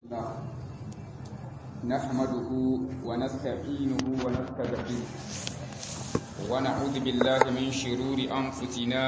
نحمده ونستعينه ونستغفره ونعوذ بالله من شرور أنفسنا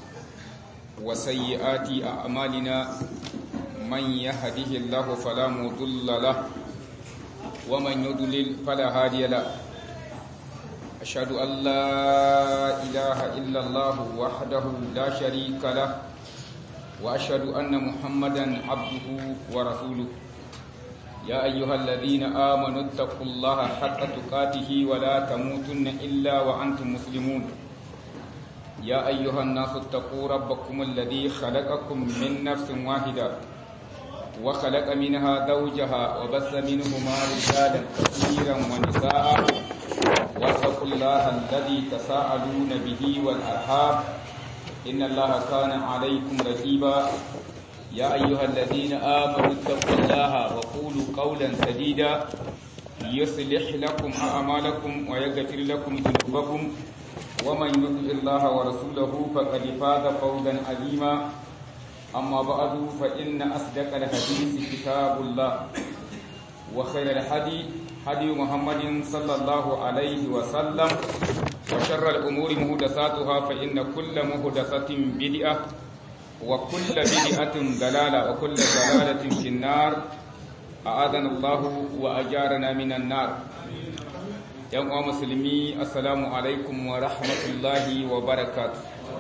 وسيئات أعمالنا من يهده الله فلا مضل له ومن يضلل فلا هادي له أشهد أن لا إله إلا الله وحده لا شريك له وأشهد أن محمدا عبده ورسوله يا أيها الذين آمنوا اتقوا الله حق تقاته ولا تموتن إلا وأنتم مسلمون يا أيها الناس اتقوا ربكم الذي خلقكم من نفس واحدة وخلق منها زوجها وبث منهما رجالا كثيرا ونساء واتقوا الله الذي تساءلون به والأرحام إن الله كان عليكم رقيبا يا أيها الذين آمنوا اتقوا الله وقولوا قولا سديدا يصلح لكم أعمالكم ويغفر لكم ذنوبكم ومن يطع الله ورسوله فقد فاز فوزا عظيما أما بعد فإن أصدق الحديث كتاب الله وخير الحديث هدي محمد صلى الله عليه وسلم وشر الأمور مهدساتها فإن كل مهدسة بدعة وكل بدعة ضلالة وكل ضلالة في النار أعاذنا الله وأجارنا من النار يوم مسلمي السلام عليكم ورحمة الله وبركاته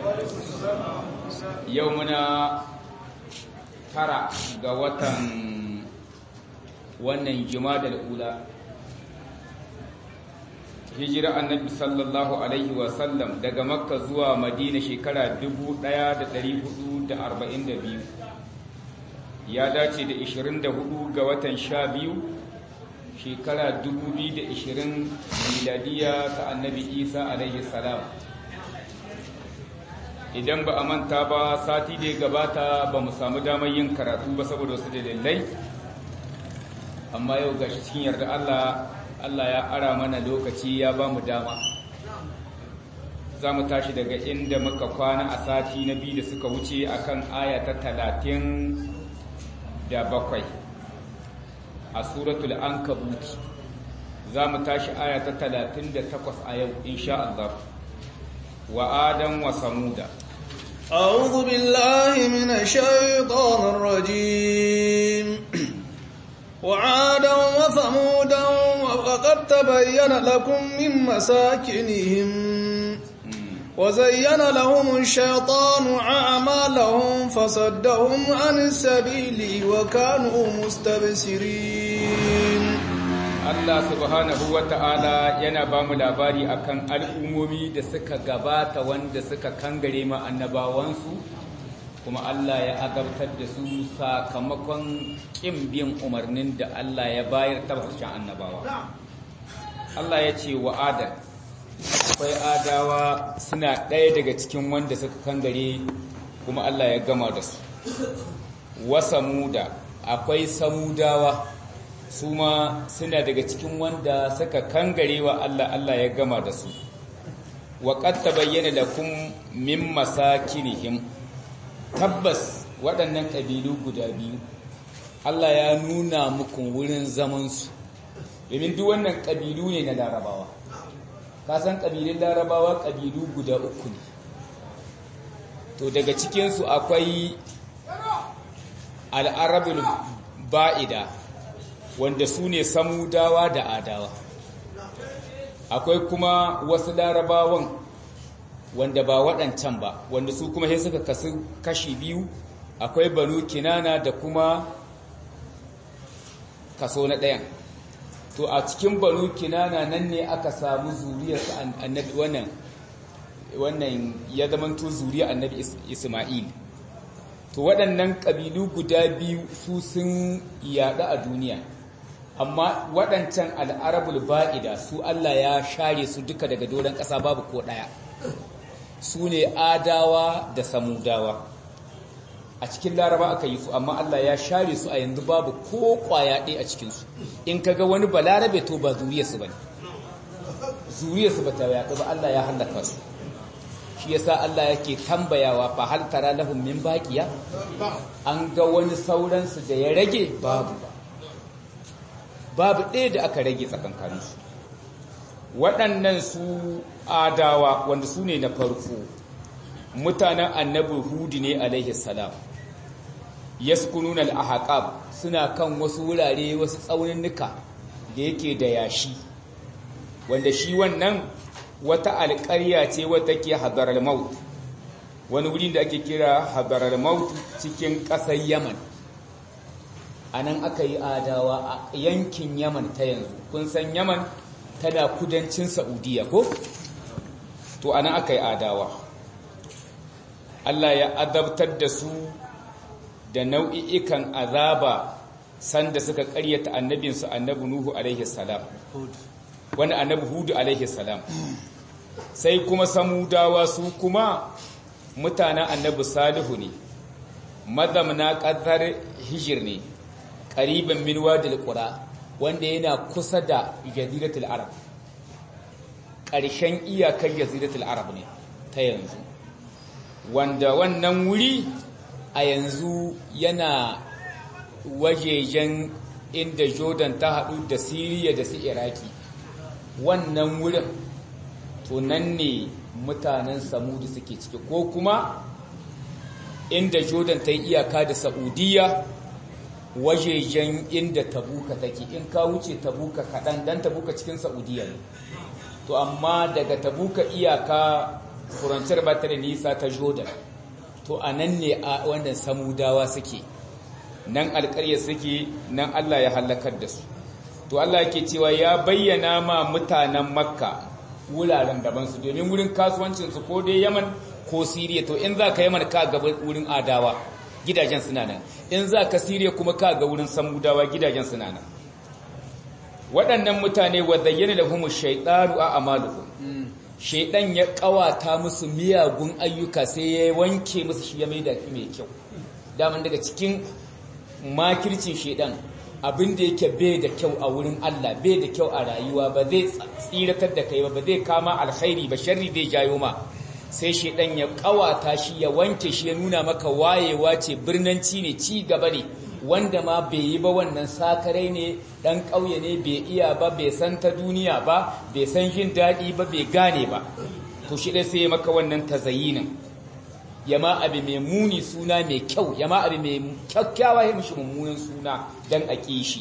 يومنا ترى قوة wannan jimadar ula hijira annabi sallallahu alaihi wasallam daga makka zuwa madina shekara 1442 ya dace da 24 ga watan 12 shekara 2020 miladiya ta annabi isa alaihi salam idan ba a manta ba sati da ya gabata ba mu samu damar yin karatu ba saboda wasu dalilai amma yau gashi cikin yarda Allah Allah ya ara mana lokaci ya ba mu dama za mu tashi daga inda muka kwana a sati na biyu da suka wuce akan aya ta talatin da bakwai a suratul ankabuti za mu tashi aya ta talatin da takwas a yau insha Allah wa adam wa samuda أعوذ بالله من الشيطان الرجيم وعادا وثمودا وقد تبين لكم من مساكنهم وزين لهم الشيطان أعمالهم فصدهم عن السبيل وكانوا مستبصرين Allah subhanahu wa ta'ala yana ba mu labari akan al'ummomi da suka gabata wanda suka kangare ma annabawansu kuma Allah ya azabtar da su sakamakon ƙin bin umarnin da Allah ya bayar tabbacin annabawa. Allah ya ce wa Adam, akwai adawa suna ɗaya daga cikin wanda suka kangare kuma Allah ya gama da su. Wa samuda, akwai samudawa su ma suna daga cikin wanda suka kangare wa Allah Allah ya gama da su. Wa qad tabayyana lakum min masakinihim tabbas waɗannan ƙabilu guda biyu Allah ya nuna muku wurin zamansu domin duk wannan ƙabilu ne na larabawa kasan ƙabilun larabawa ƙabilu guda uku ne to daga cikinsu akwai al'arabul ba'ida wanda su ne samudawa da adawa akwai kuma wasu larabawan wanda ba waɗancan ba wanda su kuma sai suka kasu kashi biyu akwai banu kinana da kuma kaso na ɗayan to a cikin banu kinana nan ne aka samu zuriyar annabi wannan wannan ya zamanto zuriyar annabi isma'il to waɗannan ƙabilu guda biyu su sun yaɗu a duniya amma waɗancan al'arabul ba'ida su Allah ya share su duka daga doron ƙasa babu ko ɗaya su ne adawa da samudawa a cikin laraba aka yi su amma Allah ya share su a yanzu babu ko kwaya ɗaya a cikinsu in ka ga wani balarabe to ba zuriyarsu ba ne zuriyarsu ba ta yaɗu ba Allah ya hallaka su shi yasa Allah yake tambayawa fa hal tara lahum min baqiya an ga wani sauransu da ya rage babu babu ɗaya da aka rage tsakankaninsu waɗannan su adawa wanda su ne na farko mutanen annabi hudu ne alaihi salam yaskununa al-ahqab suna kan wasu wurare wasu tsauninnuka da yake da yashi wanda shi wannan wata alƙarya ce wata ke hadarar maut wani wuri da ake kira hadarar maut cikin ƙasar yaman a nan aka yi adawa a yankin yaman ta yanzu kun san yaman tana kudancin saudiya ko to a nan aka yi adawa Allah ya adabtar da su da nau'i'ikan azaba sanda suka ƙaryata annabinsu annabi Nuhu alaihi salam wani annabi Hudu alaihi salam sai kuma samudawa su kuma mutanen annabi Salihu ne mazamna ƙasar hijir ne ƙariban min wadil qura wanda yana kusa da jaziratul arab ƙarshen iyakar jaziratul arab ne ta yanzu wanda wannan wuri a yanzu yana wajejen inda jordan ta haɗu da siriya da su iraki wannan wurin to nan ne mutanen samudu suke ciki ko kuma inda jordan ta yi iyaka da saudiya wajejen inda tabuka take in ka wuce tabuka kaɗan dan tabuka cikin saudiya ne to amma daga tabuka iyaka furanciyar ba ta da nisa ta jordan to a nan ne a wannan samudawa suke nan alƙarya suke nan allah ya hallakar da su to allah yake cewa ya bayyana ma mutanen makka wuraren dabansu domin wurin kasuwancinsu ko dai yaman ko siriya to in za ka yaman ka gaba wurin adawa gidajen suna nan in za ka siriya kuma ka ga wurin samudawa gidajen suna nan waɗannan mutane wa zayyana lahumu shaytanu a amaluhum shaidan ya kawata musu miyagun ayyuka sai ya wanke musu shi ya maida mai kyau daman daga cikin makircin shaidan abin da yake bai da kyau a wurin Allah bai da kyau a rayuwa ba zai tsiratar da kai ba ba zai kama alkhairi ba sharri zai jayo ma sai shaidan ya kawata shi ya wanke shi ya nuna maka wayewa ce birnanci ne ci gaba ne wanda ma bai yi ba wannan sakarai ne dan ƙauye ne bai iya ba bai san ta duniya ba bai san jin daɗi ba bai gane ba to shi dai sai ya maka wannan tazayinin ya ma abu mai muni suna mai kyau ya ma abu mai kyakkyawa ya mishi mummunan suna dan a ƙi shi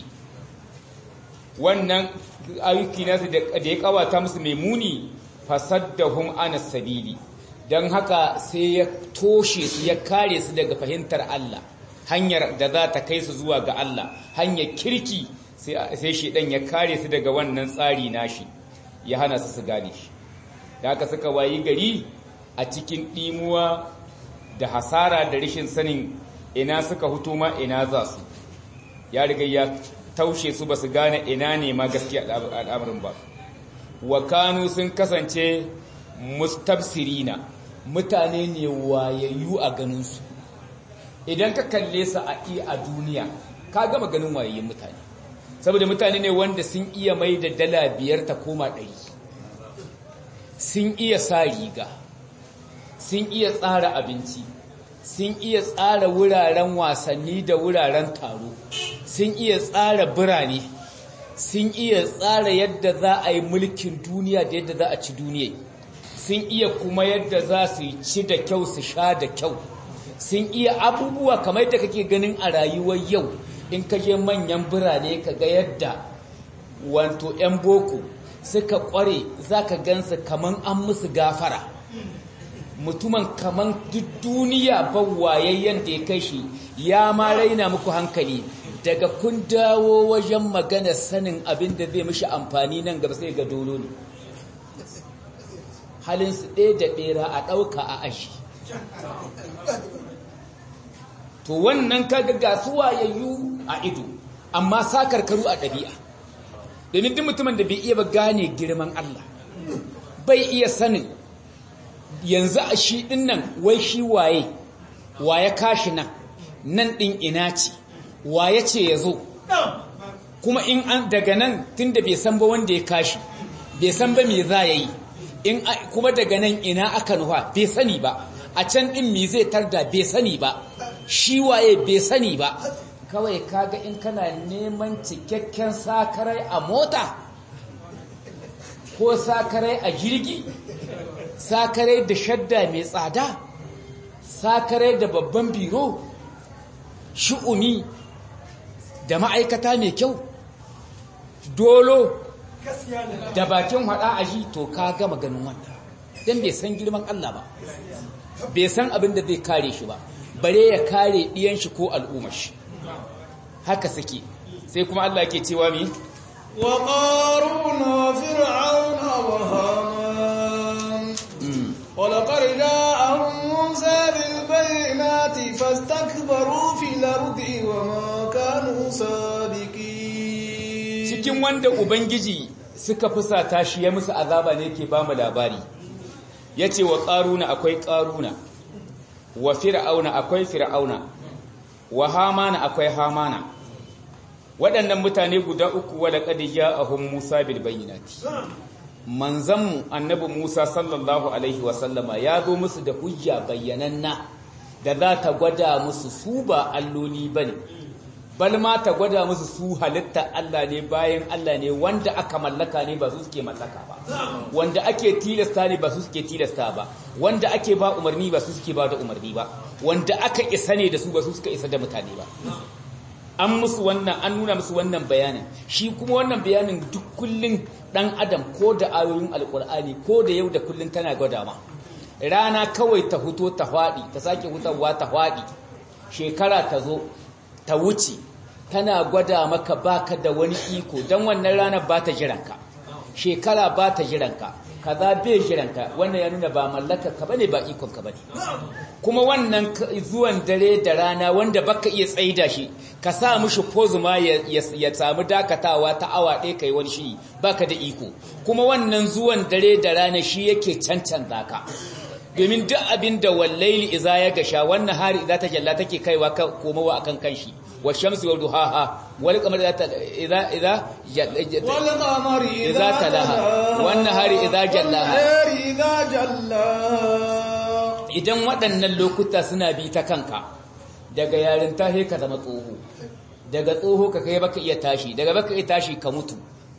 wannan ayyuki nasu da ya kawata musu mai muni fasaddahum ana sabili don haka sai ya toshe su ya kare su daga fahimtar Allah hanyar da za ta kai su zuwa ga Allah hanyar kirki sai shedan ya kare su daga wannan tsari nashi ya hana su su gane shi da haka suka wayi gari a cikin ɗimuwa da hasara da rashin sanin ina suka hutu ma ina za su ya riga ya taushe su ba su gane ina ne ma gaskiya al'amarin ba wa kanu sun kasance mustabsirina mutane ne wayayyu a ganinsu idan ka kalle su a a duniya ka gama ganin wayayyun mutane saboda mutane ne wanda sun iya mai da dala biyar ta koma ɗari sun iya sa riga sun iya tsara abinci sun iya tsara wuraren wasanni da wuraren taro sun iya tsara birane sun iya tsara yadda za a yi mulkin duniya da yadda za a ci duniya sun iya kuma yadda za su ci da kyau su sha da kyau sun iya abubuwa kamar yadda kake ganin a rayuwar yau in ka je manyan birane ka ga yadda wanto 'yan boko suka kware za ka gansu kaman an musu gafara mutumin kaman duk duniya wayayyen da ya kai shi ya ma raina muku hankali daga kun dawo wajen magana sanin abin da zai mishi amfani nan gaba sai ga dolo ne halinsu ɗaya da ɓera a ɗauka a ashi to wannan kaga ga su wayayyu a ido amma sakarkaru a ɗabi'a domin duk mutumin da bai iya ba gane girman Allah bai iya sanin yanzu a shi ɗin nan wai shi waye waye kashi nan nan ɗin ina ce waye ce ya zo kuma in an daga nan tun da bai san ba wanda ya kashi bai san ba me za ya yi in kuma daga nan ina aka nufa bai sani ba a can ɗin me zai tarda bai sani ba shi waye bai sani ba kawai kaga in kana neman cikakken sakarai a mota ko sakarai a jirgi sakarai da shadda mai tsada sakarai da babban biro shu'uni da ma'aikata mai kyau dolo da bakin hada a shi to ka gama ganin wanda don bai san girman Allah ba bai san abin da zai kare shi ba bare ya kare ɗiyan shi ko al'ummar shi haka suke sai kuma Allah ke cewa mi wa qaruna fir'auna wa haman wa laqad ja'ahum musa bil bayyinati fastakbaru fil ardi wa ma kanu sadiqin cikin wanda ubangiji suka fusata shi ya musu azaba ne yake ba mu labari yace wa qaruna akwai qaruna wa fir'auna akwai fir'auna wa hamana akwai hamana waɗannan mutane guda uku wa laqad ja'ahum Musa bil bayyinati manzanmu annabi Musa sallallahu alaihi wa sallama ya zo musu da hujja bayyananna da za ta gwada musu su ba alloli bane bal ma ta gwada musu su halitta Allah ne bayan Allah ne wanda aka mallaka ne ba su suke mallaka ba wanda ake tilasta ne ba su suke tilasta ba wanda ake ba umarni ba su suke ba da umarni ba wanda aka isa ne da su ba su suka isa da mutane ba an musu wannan an nuna musu wannan bayanin shi kuma wannan bayanin duk kullun dan adam ko da ayoyin alkur'ani ko da yau da kullun tana gwada ma rana kawai ta huto ta fadi ta sake hutawa ta fadi shekara ta zo ta wuce tana gwada maka baka da wani iko don wannan ranar ba ta jiranka shekara ba ta jiranka kaza bai jiranka wannan ya nuna ba mallaka ka bane ba ikon ka bane kuma wannan zuwan dare da rana wanda baka iya tsaida shi ka sa mishi pozuma ya samu dakatawa ta awa ɗaya kai wani shi baka da iko kuma wannan zuwan dare da rana shi yake cancanza ka domin duk abin da wallaili iza ya gasha wannan hari iza ta jalla take kaiwa komowa akan kanshi wa shamsi wa duhaha wal qamar idza idza wal qamari idza talaha wannan hari idza jallaha idza jallaha idan waɗannan lokuta suna bi ta kanka daga yarinta sai ka zama tsoho daga tsoho ka kai baka iya tashi daga baka iya tashi ka mutu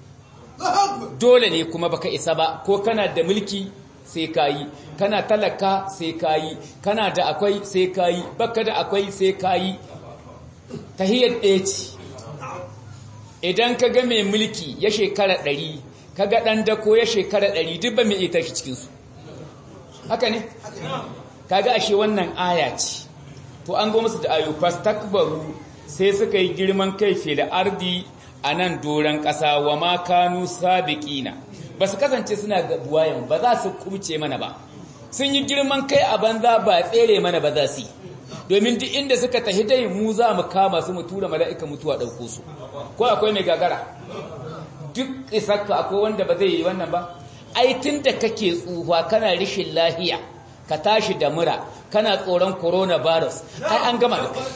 dole ne kuma baka isa ba ko kana da mulki sai kayi kana talaka sai kayi kana da akwai sai kayi baka da akwai sai kayi tahiyar ɗaya ce idan ka ga mai mulki ya shekara ɗari ka ga ɗan dako ya shekara ɗari duk ba mai ita shi cikinsu haka ne ka ga ashe wannan aya ce to an go musu da ayo fastakbaru sai suka yi girman kai fi da ardi a nan doron ƙasa wa ma kanu sabiqina ba su kasance suna buwayen ba za su kubce mana ba sun yi girman kai a banza ba tsere mana ba za su yi domin duk inda suka tahi dai mu za mu kama su mu tura mala'ika mutuwa ɗauko su ko akwai mai gagara duk isakka akwai wanda ba zai yi wannan ba ai tun da kake tsufa kana rishin lahiya ka tashi da mura kana tsoron coronavirus ai an gama da kai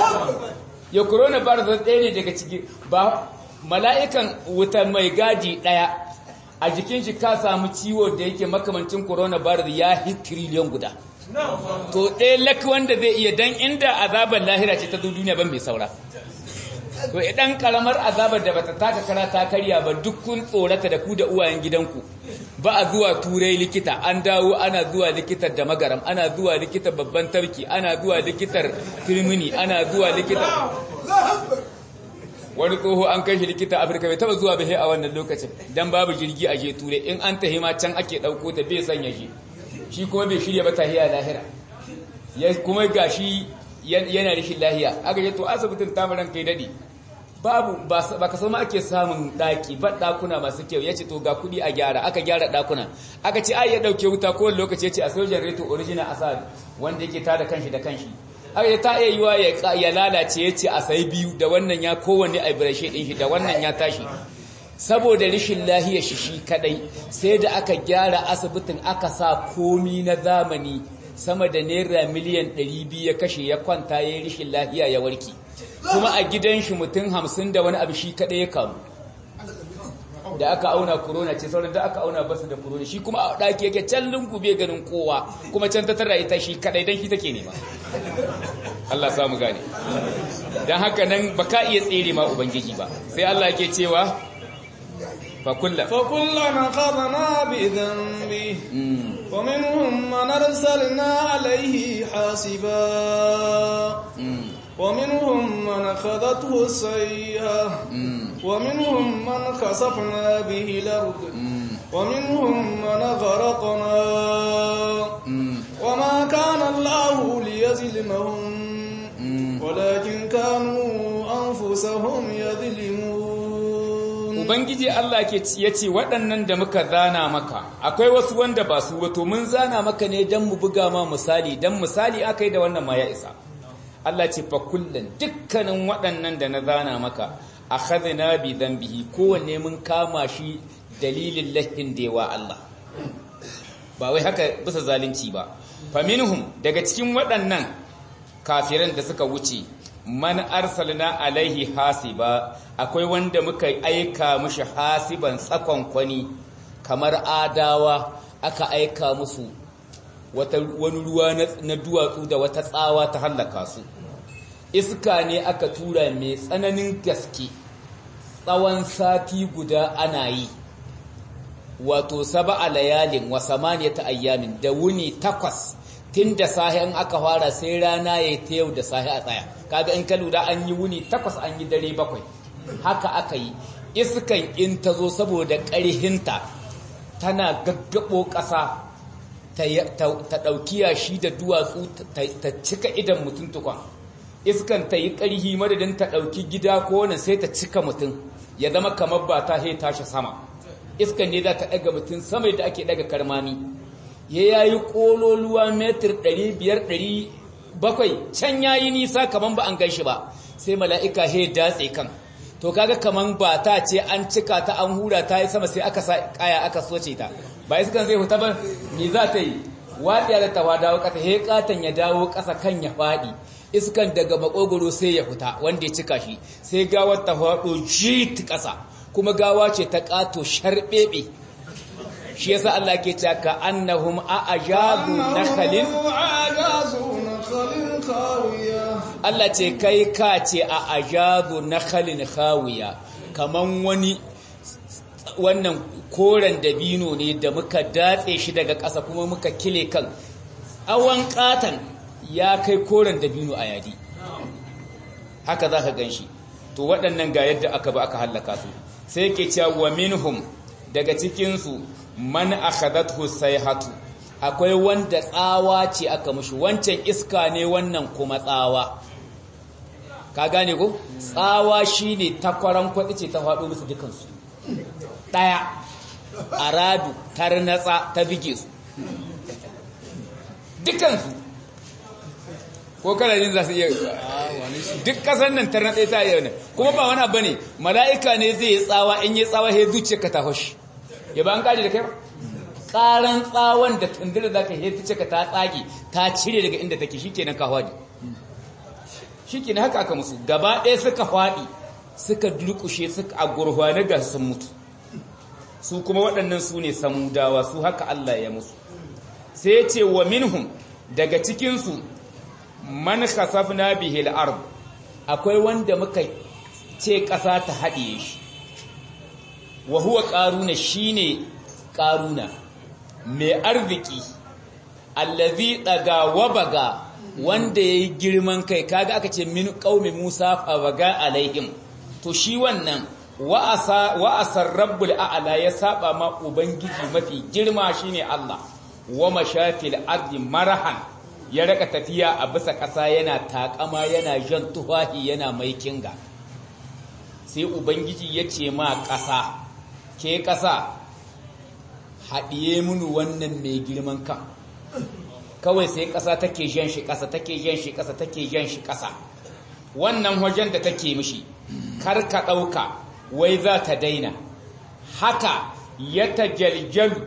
ya coronavirus ɗaya ne daga ciki ba mala'ikan wuta mai gadi ɗaya a jikin shi ka samu ciwo da yake makamancin coronavirus ya hi triliyon guda to ɗaya laki wanda zai iya dan inda azabar lahira ce ta duniya ban mai saura to idan karamar azabar da bata taka kara ta karya ba duk kun tsorata da ku da uwayen gidanku ba a zuwa turai likita an dawo ana zuwa likitar da magaram ana zuwa likitar babban tarki ana zuwa likitar firmini ana zuwa likitar wani tsoho an kai shi likita afirka bai taba zuwa bai a wannan lokacin dan babu jirgi a je turai in an tahi ma can ake dauko ta bai sanya shi shi kuma bai shirya ba tahiya lahira ya kuma gashi yana rishin lahiya aka je to asibitin tamaran kai dade babu ba ka sama ake samun daki ba dakuna masu kyau yace to ga kudi a gyara aka gyara dakuna aka ce ai ya dauke wuta ko lokaci yace a sojan reto original asad wanda yake tada kanshi da kanshi aka ta iya yiwa ya lalace yace a sai biyu da wannan ya kowanne a brashe din shi da wannan ya tashi saboda rishin lahiya shi shi kadai sai da aka gyara asibitin aka sa komi na zamani sama da naira miliyan 200 ya kashe ya kwanta ya rishin lahiya ya warke kuma a gidan shi mutum hamsin da wani abu shi kadai ya kamu da aka auna corona ce sauran da aka auna basu da corona shi kuma a daki yake can lungu bai ganin kowa kuma can ta tara ita shi kadai dan shi take nema Allah samu gane dan haka nan baka iya tsere ma ubangiji ba sai Allah yake cewa fa kullu فكلنا أخذنا بذنبه ومنهم من أرسلنا عليه حاسبا ومنهم من أخذته السيئة ومنهم من خسفنا به الأرض ومنهم من غرقنا وما كان الله ليظلمهم ولكن كانوا أنفسهم يظلمون Ubangiji Allah ke ya ce waɗannan da muka zana maka akwai wasu wanda ba su wato mun zana maka ne don mu buga ma misali don misali aka yi da wannan ma ya isa Allah ce fa kullun dukkanin waɗannan da na zana maka akhadna bi dhanbihi kowanne mun kama shi dalilin lahin dewa Allah ba wai haka bisa zalunci ba faminhum daga cikin waɗannan kafiran da suka wuce man arsalna alaihi hasiba akwai wanda muka aika mushi hasiban tsakon kwani kamar adawa aka aika musu wata wani ruwa na duwatsu da wata tsawa ta hallaka su iska ne aka tura mai tsananin gaske tsawon sati guda ana yi wato saba a layalin wa samaniyata ayyamin da wuni takwas tun da sahi an aka fara sai rana ya ta yau da sahi a tsaya kaga in ka lura an yi wuni takwas an yi dare bakwai haka aka yi iskan in ta zo saboda ƙarhinta tana gaggabo ƙasa ta ɗauki yashi da duwatsu ta cika idan mutum tukwan iskan ta yi ƙarhi madadin ta ɗauki gida ko wani sai ta cika mutum ya zama kamar ba ta he tashi sama iskan ne za ta ɗaga mutum sama da ake ɗaga karmami ya yayi ƙololuwa metir 500-700 can ya yi nisa kamar ba an ganshi ba sai mala'ika he datse kan to kaga kamar ba ta ce an cika ta an hura ta yi sama sai aka sa kaya aka soce ta ba iskan zai huta ba me za ta yi waɗiya da tawa dawo ƙasa he ƙatan ya dawo ƙasa kan ya faɗi iskan daga makogoro sai ya fita wanda ya cika shi sai gawar ta faɗo jit ƙasa kuma gawa ce ta ƙato sharɓeɓe shi yasa Allah ke cewa ka annahum a'jazu nakhalin Allah ce kai ka ce a ajazu nakhalin khawiya kaman wani wannan koren dabino ne da muka datse shi daga ƙasa kuma muka kile kan awan katan ya kai koren dabino a yadi haka za ka gan shi to waɗannan ga yadda aka ba aka hallaka su sai ke cewa wa minhum daga cikinsu man akhadathu sayhatu akwai wanda tsawa ce aka mushi wancan iska ne wannan kuma tsawa ka gane ko tsawa shine takwaran kwadi ce ta faɗo musu dukansu ɗaya aradu tarnatsa ta bige su dukansu ko kalarin za su iya duk kasar nan tarnatsa ta iya ne kuma ba wani abu ne mala'ika ne zai yi tsawa in yi tsawa ya zuciya ka ta hoshi ya ba an kaji da kai ba tsaran tsawon da tundura za ka heta cika ta tsage ta cire daga inda take shi kenan ka hwadi shi kenan haka aka musu gaba ɗaya suka hwadi suka durkushe suka a gurhwane ga sun mutu su kuma waɗannan su ne samudawa su haka Allah ya musu sai ce wa minhum daga cikinsu man khasafna bihi al-ard akwai wanda muka ce ƙasa ta haɗiye shi wa huwa ƙaruna shine ƙaruna mai arziki allazi daga wabaga wanda yayi girman kai kaga aka ce min qaumi Musa fa baga alaihim to shi wannan wa asa wa asar rabbul a'la ya saba ma ubangiji mafi girma shine Allah wa mashafil ardi marahan ya raka tafiya a bisa ƙasa yana takama yana jan tuhahi yana mai kinga sai ubangiji ya ce ma ƙasa ke ƙasa haɗiye munu wannan mai girman kan kawai sai ƙasa take jan shi ƙasa take jan shi ƙasa take jan shi ƙasa wannan wajen da take mishi kar ka ɗauka wai za ta daina haka ya ta jaljalu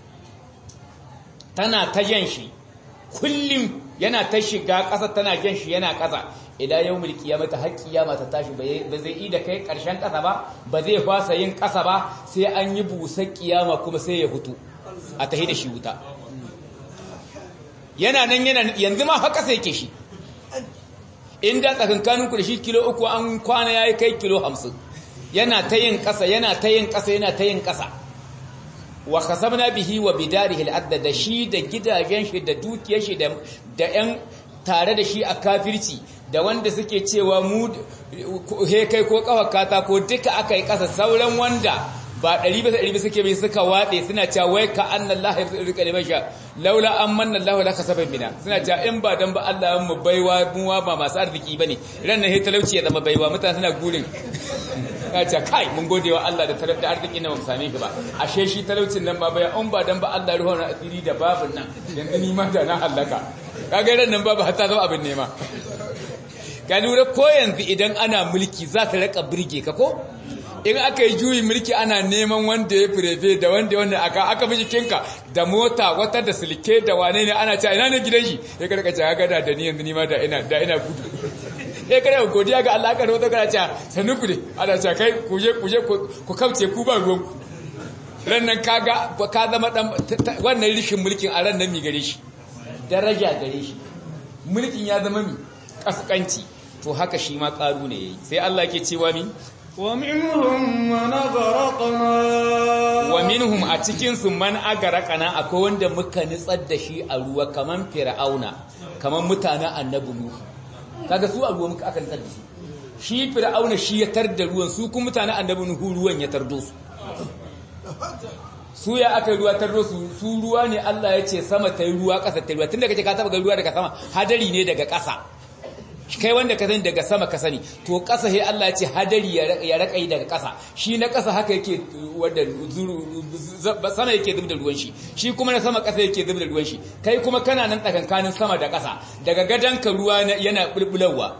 tana ta jan shi kullum yana ta shiga ƙasa tana jan shi yana ƙasa idan yau mulki ya mata haƙƙi ya mata tashi ba zai yi da kai ƙarshen ƙasa ba ba zai fasa yin ƙasa ba sai an yi busa ƙiyama kuma sai ya hutu a tahi da shi wuta yana nan yana yanzu ma haka sai yake shi inda tsakankaninku da shi kilo uku an kwana ya kai kilo hamsin yana ta yin ƙasa yana ta yin ƙasa yana ta yin ƙasa wa kasabna bihi wa bidarihi al da shi da gidajen shi da dukiyar shi da da ƴan tare da shi a kafirci da wanda suke cewa mu he kai ko kawar kata ko duka aka yi ƙasa sauran wanda ba ɗari bisa ɗari suke bai suka waɗe suna cewa wai ka anna Allah ya rika da masha laula an manna Allah laka saban mina suna cewa in ba dan ba Allah mu baiwa mu ba masu arziki bane ran nan he talauci ya zama baiwa mutane suna gurin ya ce kai mun gode wa Allah da talauci da arziki na mu same shi ba ashe shi talaucin nan ba baya in ba dan ba Allah ruwan asiri da babun nan yanzu ni ma da na halaka kaga ran nan babu hatta zama abin nema ka lura ko yanzu idan ana mulki za ta raka birge ka ko in aka yi juyin mulki ana neman wanda ya firefe da wanda wanda aka aka bi jikinka da mota wata da silke da wane ne ana cewa ina ne gidan shi ya karka ce haka da ni yanzu ni ma da ina da ina gudu ya kada godiya ga Allah aka rawato kana cewa sanu ku ne ana cewa kai ku je ku je ku kauce ku ba ruwan ku ran nan kaga ka zama dan wannan rishin mulkin a ran nan mi gare shi daraja gare shi mulkin ya zama mi kaskanci to haka shi ma karu ne yayi sai Allah ke cewa mi ومنهم من أغرقنا ومنهم a cikin su man agaraqana akwai wanda muka nitsar da shi a ruwa kaman fir'auna kaman mutanen annabi nuhu kaga su a ruwa muka aka nitsar da shi shi fir'auna shi ya tar da ruwan su kuma mutanen annabi nuhu ruwan ya tardo su su ya aka ruwa tardo su su ruwa ne Allah ya ce sama ta yi ruwa ƙasa ta yi ruwa tunda kace ka taba ga ruwa daga sama hadari ne daga ƙasa kai wanda ka sani daga sama ka sani to ƙasa sai Allah ya ce hadari ya raƙai daga ƙasa shi na ƙasa haka yake wanda sama yake zub da ruwan shi shi kuma na sama ƙasa yake zub da ruwan shi kai kuma kana nan tsakankanin sama da ƙasa daga ka ruwa yana bulbularwa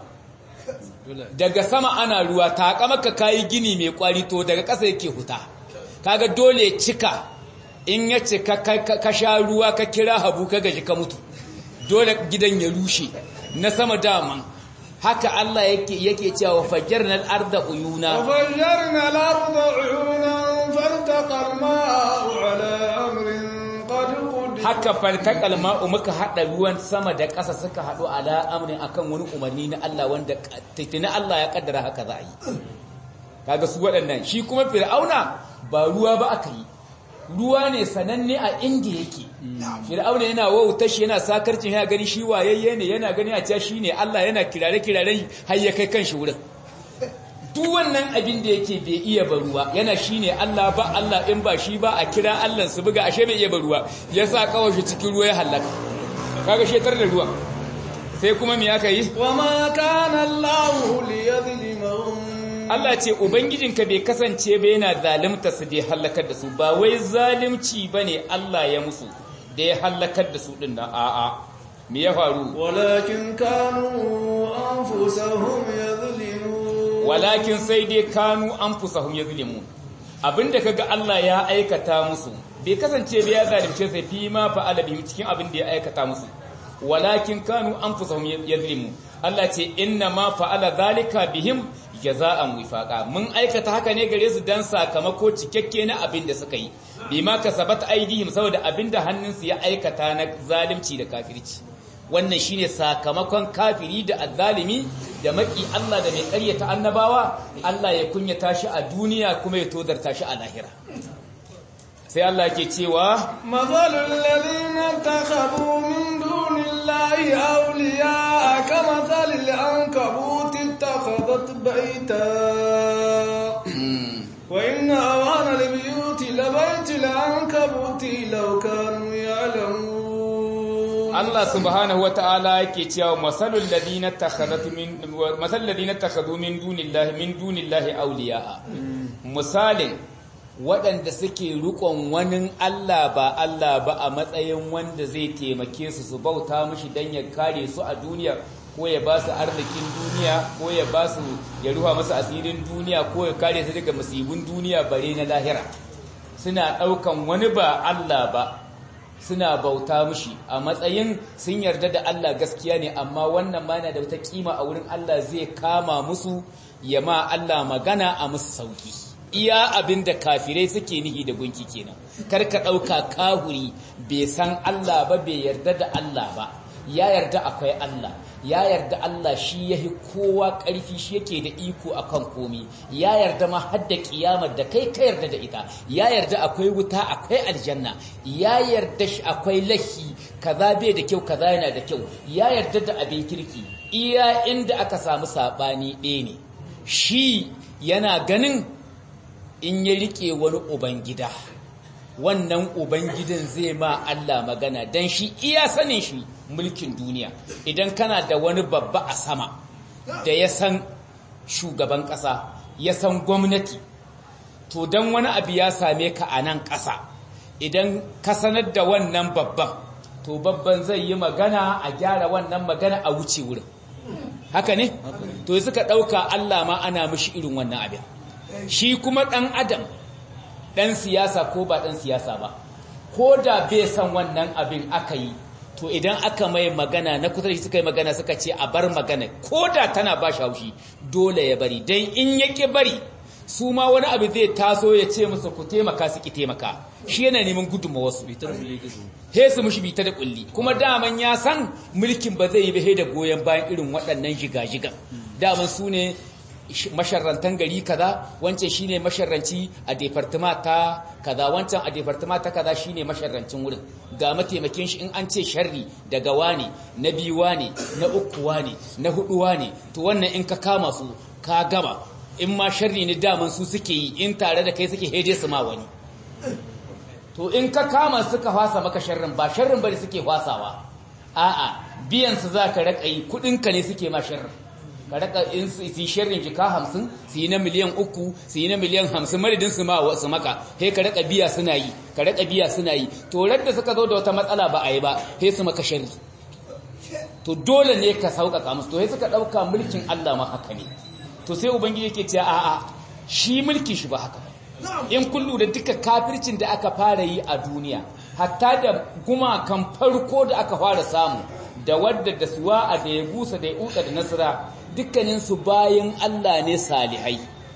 daga sama ana ruwa ta maka kayi gini mai kwari to daga ƙasa yake huta kaga dole cika in ya cika ka sha ruwa ka kira habu ka gaji ka mutu dole gidan ya rushe na sama daman haka Allah yake yake cewa fajjarna al-arda uyuna وفجرنا الأرض عيونا فالتقى الماء على أمر قد قدر haka faltaqal ma'u muka hada ruwan sama da ƙasa suka hadu ala amrin akan wani umarni na Allah wanda tana Allah ya kaddara haka za a yi kaga su waɗannan shi kuma fir'auna ba ruwa ba aka yi ruwa ne sananne a inda yake fir'auna yana wauta shi yana sakarcin ya gani shi wayayye ne yana gani a cewa shi ne Allah yana kirare kiraren har ya kai kanshi wurin duk wannan abin da yake bai iya ba ruwa yana shi ne Allah ba Allah in ba shi ba a kira Allah su buga ashe bai iya ba ruwa ya sa kawai shi cikin ruwa ya halaka kaga shetar da ruwa sai kuma me aka yi وما كان الله ليظلمهم Allah ce Ubangijinka bai kasance ba yana zalimta su da ya hallakar da su ba wai zalimci ba ne Allah ya musu da ya hallakar da su ɗin nan a'a me ya faru ولكن كانوا أنفسهم يظلمون walakin sai dai kanu an fusahum ya zulimu abinda kaga Allah ya aikata musu bai kasance ba ya zalimce sai fi ma fa'ala bihim cikin abin da ya aikata musu walakin kanu an fusahum ya zulimu Allah ce inna ma fa'ala zalika bihim jaza'an wifaqa mun aikata haka ne gare su dan sakamako cikakke na abin da suka yi bima kasabat aidihim saboda abin da hannunsu ya aikata na zalunci da kafirci wannan shine sakamakon kafiri da azzalimi da maki Allah da mai ƙaryata annabawa Allah ya kunyata shi a duniya kuma ya tozarta shi a lahira sai Allah ke cewa مثل الذين اتخذوا من دون الله أولياء كمثل العنكبوت اتخذت بيتا وإن أوان البيوت لبيت العنكبوت لو كانوا يعلمون Allah subhanahu wata'ala yake cewa masalul ladina takhadatu min masal ladina takhadu min dunillahi min dunillahi awliya'a misalin waɗanda suke rukon wani Allah ba Allah ba a matsayin wanda zai taimake su su bauta mishi dan ya kare su a duniya ko ya ba su arzikin duniya ko ya ba su ya ruha musu asirin duniya ko ya kare su daga musibin duniya bare na lahira suna ɗaukan wani ba Allah ba suna bauta mushi a matsayin sun yarda da Allah gaskiya ne amma wannan ma yana da wata kima a wurin Allah zai kama musu ya ma Allah magana a musu sauki iya abin da kafirai suke nihi da gunki kenan kar ka ɗauka kahuri bai san Allah ba bai yarda da Allah ba ya yarda akwai Allah ya yarda Allah shi yahi kowa ƙarfi shi yake da iko akan komi ya yarda ma har da kiyamar da kai ka yarda da ita ya yarda akwai wuta akwai aljanna ya yarda shi akwai lahi kaza bai da kyau kaza yana da kyau ya yarda da abin kirki iya inda aka samu sabani ɗaya ne shi yana ganin in ya rike wani ubangida wannan ubangidan zai ma Allah magana dan shi iya sanin shi mulkin duniya idan kana da wani babba a sama da ya san shugaban ƙasa ya san gwamnati to dan wani abu ya same ka a nan ƙasa idan ka sanar da wannan babban to babban zai yi magana a gyara wannan magana a wuce wurin haka ne to suka ɗauka Allah ma ana mishi irin wannan abin shi kuma ɗan adam ɗan siyasa ko ba ɗan siyasa ba ko da bai san wannan abin aka yi to idan aka mai magana na kusa da shi suka yi magana suka ce a bar magana ko da tana ba shi haushi dole ya bari don in yake bari su ma wani abu zai taso ya ce musu ku taimaka su ki taimaka shi yana neman gudunmawa wasu he su mushi bita da kulli kuma daman ya san mulkin ba zai yi ba da goyon bayan irin waɗannan jiga-jigan daman su ne masharrantan gari kaza wancan shine masharranci a department ta kaza wancan a department ta kaza shine masharrancin wurin ga mataimakin shi in an ce sharri daga wani na biyu wani na uku wani na hudu wani to wannan in ka kama su ka gama in ma sharri ne daman su suke yi in tare da kai suke hede su ma wani to in ka kama suka fasa maka sharrin ba sharrin bane suke fasawa a'a biyan su zaka raka yi kudin ka ne suke ma sharrin ka raka in su yi sharrin jika 50 su yi na miliyan 3 su yi na miliyan 50 madadin su ma wasu maka he ka raka biya suna yi ka raka biya suna yi to da suka zo da wata matsala ba a yi ba he su maka sharri to dole ne ka sauƙaƙa musu to he suka ɗauka mulkin Allah ma haka ne to sai ubangiji yake cewa a'a shi mulkin shi ba haka in kun lura duka kafircin da aka fara yi a duniya hatta da gumakan farko da aka fara samu da wadda da suwa a da ya gusa da ya uka da nasira dukkaninsu bayan Allah ne salihai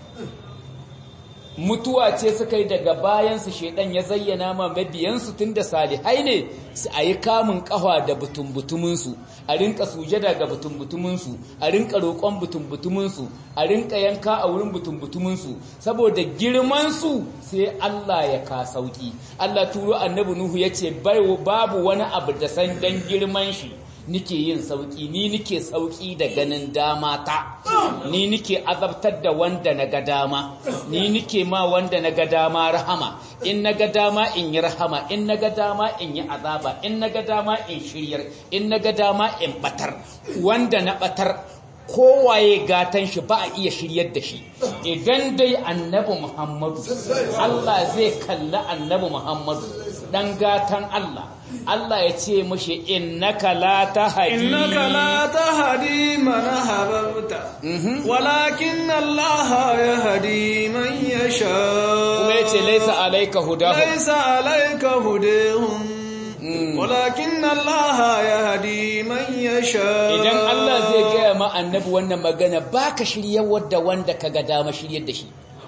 mutuwa ce suka yi daga bayansu shaidan ya zayyana ma mabiyansu tun da salihai ne su a yi kamun kawa da butumbutuminsu a rinka sujada ga butumbutuminsu a rinka roƙon butumbutuminsu a rinka yanka a wurin butumbutuminsu saboda girmansu sai Allah ya ka sauki Allah turo annabi Nuhu ya ce babu wani abu da san dan girman shi nike yin sauki ni nike sauki da ganin dama ta ni nike azabtar da wanda na ga dama ni nike ma wanda na ga dama rahama in na ga dama in yi rahama in na ga dama in yi azaba in na ga dama in shiryar in na ga dama in batar wanda na batar kowaye gatan shi ba a iya shiryar da shi idan dai annabi muhammadu Allah zai kalli annabi muhammadu dan gatan Allah Allah ya ce mashi innaka la tahdi innaka la tahdi man hababta walakin Allah yahdi man yasha kuma yace laysa alayka hudahum laysa alayka hudahum walakin Allah yahdi man yasha idan Allah zai gaya ma annabi wannan magana baka shiryar wadda wanda kaga dama shiryar da shi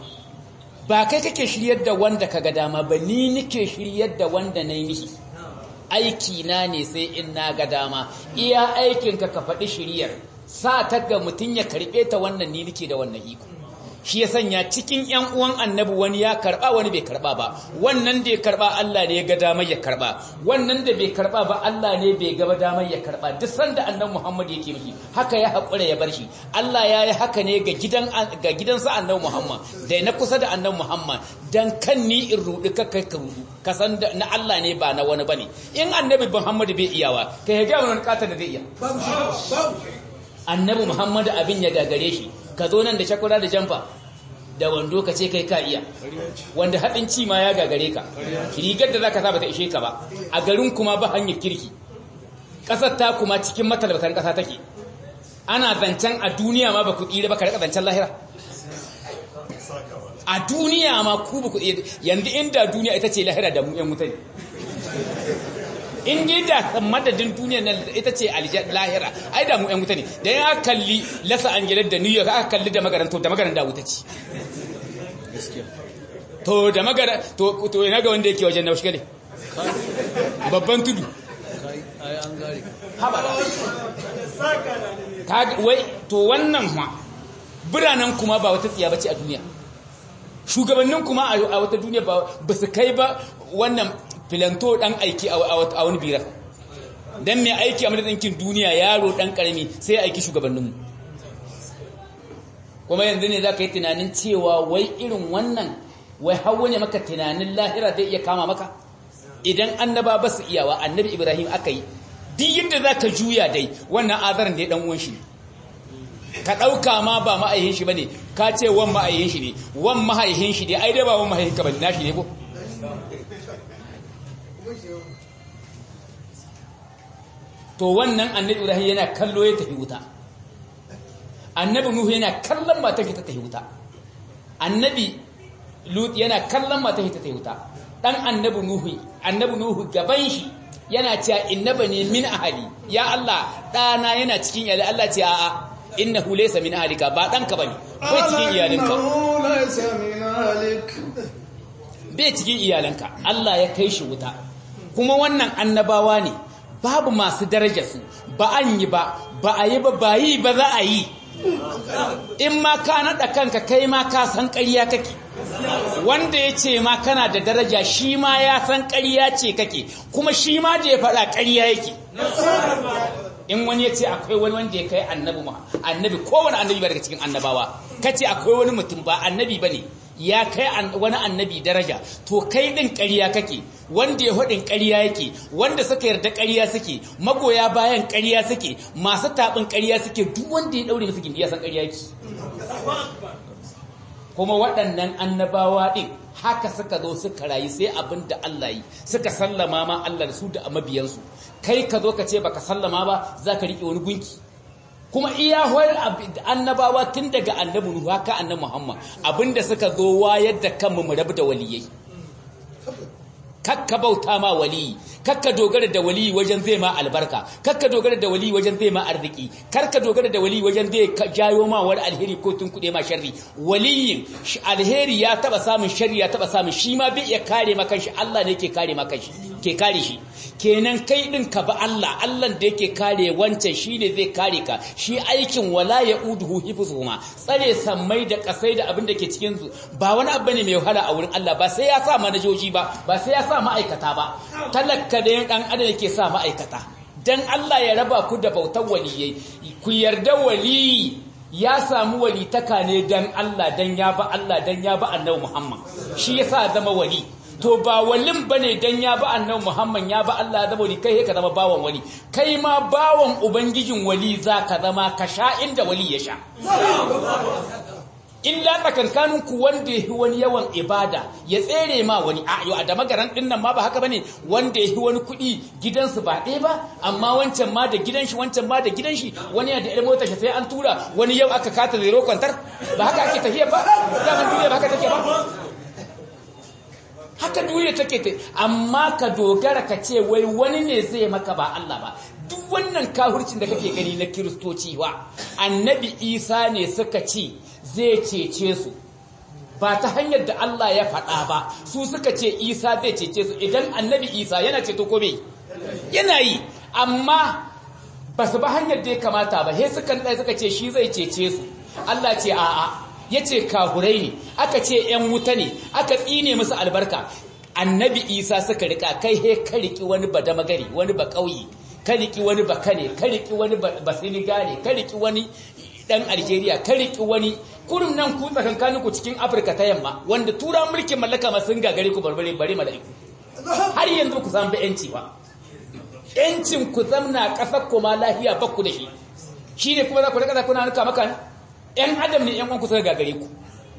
ba kai kake shiryar da wanda kaga dama ba ni nike shiryar da wanda nayi mishi aiki na ne sai in na ga dama iya aikinka ka faɗi shiryar sa ta ga mutum ya karɓe ta wannan ni nake da wannan iko shi ya sanya cikin ƴan uwan annabi wani ya karɓa wani bai karɓa ba wannan da ya karɓa Allah ne ya ga damar ya karɓa wannan da bai karɓa ba Allah ne bai ga damar ya karɓa duk sanda annabi Muhammad yake miki haka ya haƙura ya bar shi Allah ya yi haka ne ga gidan ga gidansa annabi Muhammad da na kusa da annabi Muhammad dan kan ni in rudi ka kai ka rudu ka san na Allah ne ba na wani bane in annabi Muhammad bai iyawa kai ga wani kata da zai iya annabi Muhammad abin ya gagare shi ka zo nan da shakura da jamfa da wando ka ce kai ka iya wanda haɗin ci ma ya gagare ka rigar da zaka sa ba ta ishe ka ba a garin kuma ba hanyar kirki ƙasar ta kuma cikin matalautan ƙasa take ana zancen a duniya ma ba ku tsira ba ka rika zancen lahira a duniya ma ku ba ku yanzu inda duniya ita ce lahira da mu yan mutane in dai da madadin duniya na ita ce lahira ai da mu yan wuta ne da ya kalli lasa angeles da new york aka kalli da magaran to da magaran da wuta ce to da magara to to ina ga wanda yake wajen na shigale babban tudu haba wai to wannan ma biranen kuma ba wata tsiya bace a duniya shugabannin kuma a wata duniya ba su kai ba wannan filanto dan aiki a wani birar dan mai aiki a madadinkin duniya yaro dan karami sai aiki shugabanninmu kuma yanzu ne za ka yi tunanin cewa wai irin wannan wai hawa ne maka tunanin lahira zai iya kama maka idan annaba ba su iyawa annabi ibrahim aka yi duk yadda za ka juya dai wannan azarin da ya dan uwan shi ka ɗauka ma ba ma'aihin shi ba ne ka ce wan ma'aihin shi ne wan ma'aihin shi ne ai dai ba wan ma'aihin ka ba na shi ne ko to wannan annabi ibrahim yana kallo ya tafi wuta annabi nuhu yana kallon mata ta tafi wuta annabi lut yana kallon mata ta tafi wuta dan annabi nuhu annabi nuhu gaban shi yana cewa innabani min ahli ya Allah dana yana cikin iyali Allah ce a'a innahu laysa min ahlika ba danka bane bai cikin iyalinka bai cikin iyalanka Allah ya kai shi wuta kuma wannan annabawa ne babu masu daraja su ba an yi ba ba a yi ba ba yi ba za a yi in ma ka naɗa kanka kai ma ka san ƙarya kake wanda ya ce ma kana da daraja shi ma ya san ƙarya ce kake kuma shi ma da ya faɗa ƙarya yake in wani ya ce akwai wani wanda ya kai annabi ma annabi kowane annabi ba daga cikin annabawa kace akwai wani mutum ba annabi bane ya kai wani annabi daraja to kai din ƙarya kake wanda ya hudin ƙarya yake wanda suka yarda ƙarya suke magoya bayan ƙarya suke masu taɓin ƙarya suke duk wanda ya daure musu gindi ya san ƙarya yake kuma waɗannan annabawa ɗin haka suka zo suka rayu sai abin da Allah yi suka sallama ma Allah da su da mabiyansu kai ka zo ka ce baka sallama ba za ka riƙe wani gunki kuma iya hoyar annabawa tun daga annabi Nuhu haka annabi Muhammad abinda suka zo wayar da kanmu mu rabu da waliyai kakka bauta ma waliyi kakka dogara da waliyi wajen zai ma albarka kakka dogara da waliyi wajen zai ma arziki karka dogara da waliyi wajen zai jayo ma wani alheri ko tun kuɗe ma sharri waliyin alheri ya taba samun sharri ya taba samun shi ma bai iya kare ma kanshi Allah ne ke kare ma kanshi ke kare shi kenan kai din ka ba Allah Allah da yake kare wancan shine zai kare ka shi aikin wala ya uduhu hifzuhuma tsare sammai da kasai da abin da ke cikin su ba wani abu ne mai wahala a wurin Allah ba sai ya sa manajoji ba ba sai ya sa ma'aikata ba talaka da dan adam yake sa ma'aikata dan Allah ya raba ku da bautar waliyai ku yarda waliyi ya samu walitaka ne dan Allah dan ya ba Allah dan ya ba annabi Muhammad shi yasa zama wali to ba walin bane dan ya ba annabi Muhammad ya ba Allah zama wali kai ka zama bawan wali kai ma bawan ubangijin wali zaka zama ka sha inda wali ya sha illa tsakankanin ku wanda yahi wani yawan ibada ya tsere ma wani a yau a da magaran din nan ma ba haka bane wanda yahi wani kuɗi gidansu ba ɗaya ba amma wancan ma da gidan shi wancan ma da gidan shi wani ya da ƴar motar shi sai an tura wani yau aka kata zero kwantar ba haka ake tafiya ba daman duniya ba haka take ba haka duniya take ta amma ka dogara ka ce wai wani ne zai maka ba Allah ba duk wannan kahurcin da kake gani na kiristoci wa annabi isa ne suka ce zai cece su ba ta hanyar da Allah ya faɗa ba su suka ce isa zai cece su idan annabi isa yana ceto ko bai yana yi amma ba su ba hanyar da ya kamata ba he sukan ɗaya suka ce shi zai cece su Allah ce a'a ya ce kahurai ne aka ce ‘yan wuta ne aka tsine musu albarka annabi isa suka rika kai he ka riki wani ba damagari wani ba ƙauye ka riki wani ba kane ka riki wani ba sinigale ka riki wani dan algeria ka riki wani kurum nan ku tsakankanin ku cikin afirka ta yamma wanda tura mulkin mallaka ma sun gagare ku barbare bare mala'iku har yanzu ku samu yanci ba yancin ku zamna kasar ku ma lafiya bakku da shi shine kuma za ku rika kuna nuka maka ‘yan adam ne ‘yan uwanku suka gagare ku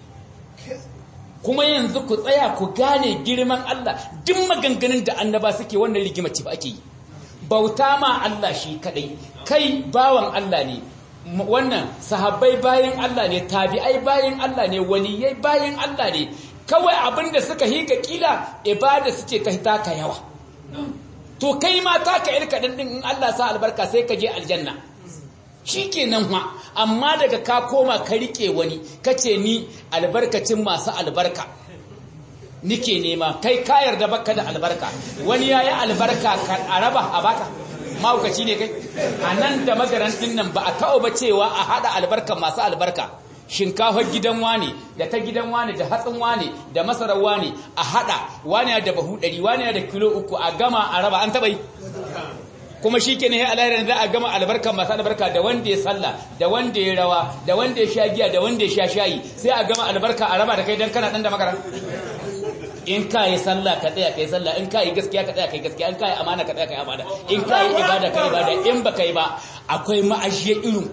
kuma yanzu ku tsaya ku gane girman Allah duk maganganun da annaba suke wannan rigima ce ba ake yi bauta ma Allah shi kadai kai bawan Allah ne wannan sahabbai bayan Allah ne tabi'ai bayan Allah ne waliyai bayan Allah ne kawai abinda suka hika kila ibada suke ka taka yawa to kai ma taka irka din in Allah sa albarka sai ka je aljanna shi kenan ma amma daga ka koma ka rike wani kace ni albarkacin masu albarka nike nema kai ka yarda baka da albarka wani yayi albarka ka araba a baka mahaukaci ne kai a nan da magarantin nan ba a taɓa ba cewa a haɗa albarka masu albarka shinkafar gidan wane da ta gidan wane da hatsin wane da masarar wane a haɗa wane da bahu ɗari wane da kilo uku a gama a raba an taɓa yi kuma shi ke ne alayyar za a gama albarka masu albarka da wanda ya sallah da wanda ya rawa da wanda ya sha giya da wanda ya sha shayi sai a gama albarka a raba da kai don kana ɗan da makara in ka yi sallah ka tsaya ka yi sallah in ka yi gaskiya ka tsaya ka yi gaskiya in ka yi amana ka tsaya ka yi amana in ka yi ibada ka yi ibada in ba ka yi ba akwai ma'ashiya irin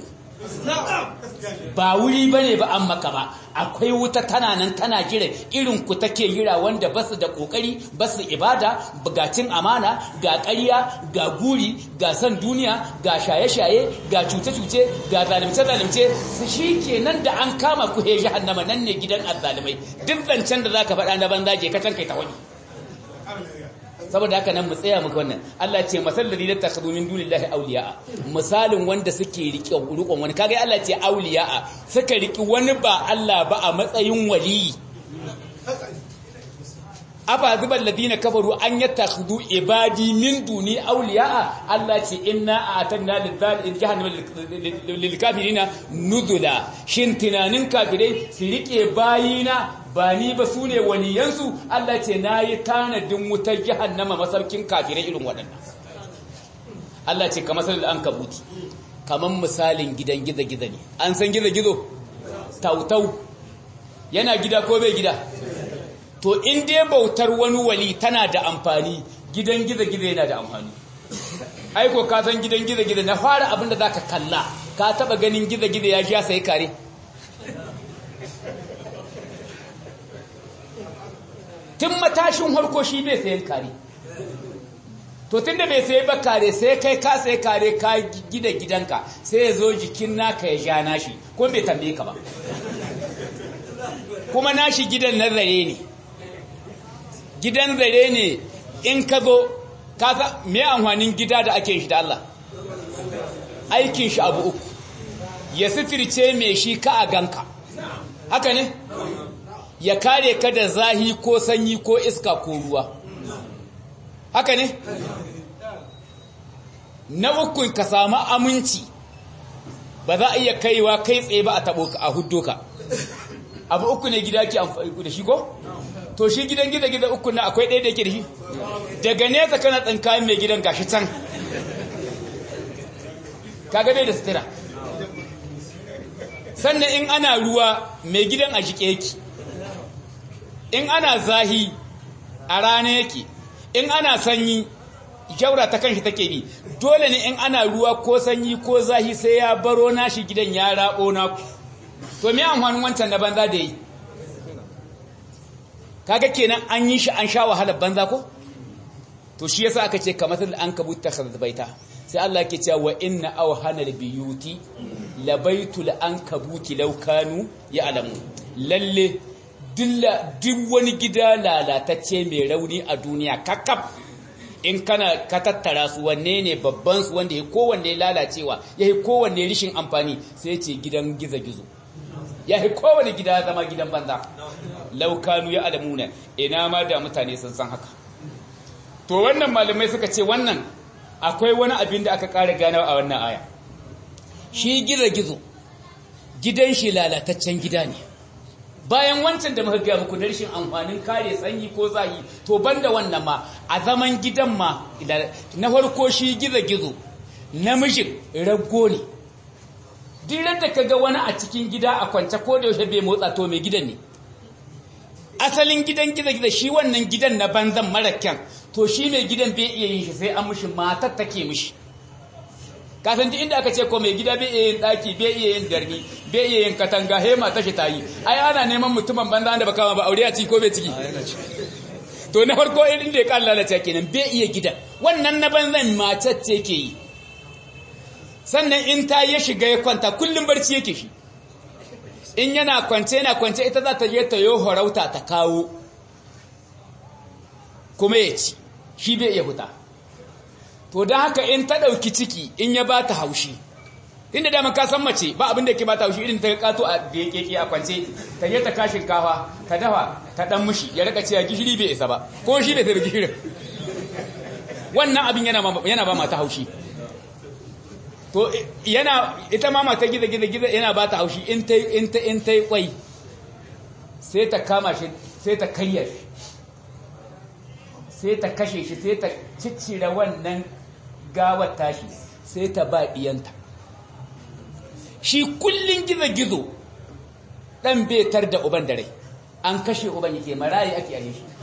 ba wuri ba ne ba an maka ba akwai wuta tana nan tana jira irin ku take jira wanda ba su da kokari ba su ibada ga cin amana ga ƙarya ga guri ga san duniya ga shaye-shaye ga cuce-cuce ga zalimce-zalimce su shi ke nan da an kama ku he jahannama nan ne gidan azzalimai duk zancen da za ka faɗa na banza je ka can kai ta wani saboda haka nan mu tsaya muku wannan Allah ce masal ladina takhudhu min dunillahi awliya misalin wanda suke rike rukun wani kaga Allah ce awliya suka riki wani ba Allah ba a matsayin wali afa zubal ladina kafaru an yattakhudhu ibadi min duni awliya Allah ce inna a'tanna lidhal jahannama lil kafirina nuzula shin tunanin kafirai su rike bayina ba ni ba su ne waliyansu Allah ce na yi tanadin wutar jahannama masaukin kafirai irin waɗannan Allah ce kamar sanar an kabuti kamar misalin gidan gizo-gizo ne an san gizo-gizo tautau yana gida ko bai gida to in dai bautar wani wali tana da amfani gidan gizo-gizo yana da amfani aiko ka san gidan gizo-gizo na fara abin da za ka kalla ka taba ganin gizo-gizo ya sha sai kare tun matashin harko shi bai sayan kare to tun da bai sayi ba kare sai kai ka sayi kare ka gida gidanka sai ya zo jikin naka ya sha nashi ko bai tambaye ka ba kuma nashi gidan na zare ne gidan zare ne in ka zo kasa me amfanin gida da ake shi da Allah aikin shi abu uku ya sitirce mai shi ka a ganka haka ne ya kare ka da zahi ko sanyi ko iska ko ruwa haka ne na uku ka samu aminci ba za a iya kaiwa kai tsaye ba a tabo a huddo ka abu uku ne gida ke amfani da shi ko to shi gidan gida gida uku na akwai ɗaya da yake da shi daga nesa kana tsinka mai gidan gashi can kaga bai da sutura sannan in ana ruwa mai gidan a jike yake in ana zahi a rana yake in ana sanyi jaura ta kanshi take bi dole ne in ana ruwa ko sanyi ko zahi sai ya baro nashi gidan ya rabo naku to me amfanin wancan na banza da yi kaga kenan an yi shi an sha wahalar banza ko to shi yasa aka ce kamar an kabuta baita sai Allah ke cewa wa inna awhanal biyuti labaitul ankabuti law kanu ya'lamu lalle duk wani gida lalatacce mai rauni a duniya kakaf in kana ka tattara su wanne ne babban su wanda ya kowanne lalacewa ya yi kowanne rishin amfani sai ce gidan gizo-gizo ya yi kowanne gida zama gidan banza laukanu ya alamuna ina ma da mutane sun san haka to wannan malamai suka ce wannan akwai wani abin da aka ƙara ganawa a wannan aya shi gizo-gizo gidan shi lalataccen gida ne bayan wancan da muka gaya muku da rashin amfanin kare sanyi ko zahi to banda wannan ma a zaman gidan ma na farko shi gizo-gizo namijin rago ne dirar da kaga wani a cikin gida a kwance ko da yaushe bai motsa to mai gidan ne asalin gidan gizo-gizo shi wannan gidan na banzan mara kyan to shi mai gidan bai iya yin shi sai an mushi matar take mishi kasan duk inda aka ce ko mai gida bai iya yin daki bai iya yin darni bai iya yin katanga he mata shi tayi ai ana neman mutumin banza da baka ba aure a ciki ko bai ciki to na farko irin da ya kan lalace kenan bai iya gidan wannan na banzan matar ce ke yi sannan in ta ya shiga ya kwanta kullum barci yake shi in yana kwance yana kwance ita za ta je ta yo horauta ta kawo kuma ya ci shi bai iya huta to don haka in ta ɗauki ciki in ya ba ta haushi inda dama ka san mace ba abin da ke ba ta haushi irin ta kato a da ya keke a kwance ta je ta kashin kafa ta dafa ta dan mushi ya rika cewa gishiri bai isa ba ko shi bai sai gishirin wannan abin yana ba mata haushi to yana ita ma mata giza giza giza yana ba ta haushi in ta in ta in ta kwai sai ta kama shi sai ta kayyar sai ta kashe shi sai ta ciccire wannan gawar tashi sai ta ba diyanta shi kullun giza gizo dan betar da uban da rai an kashe uban yake marayi ake yi shi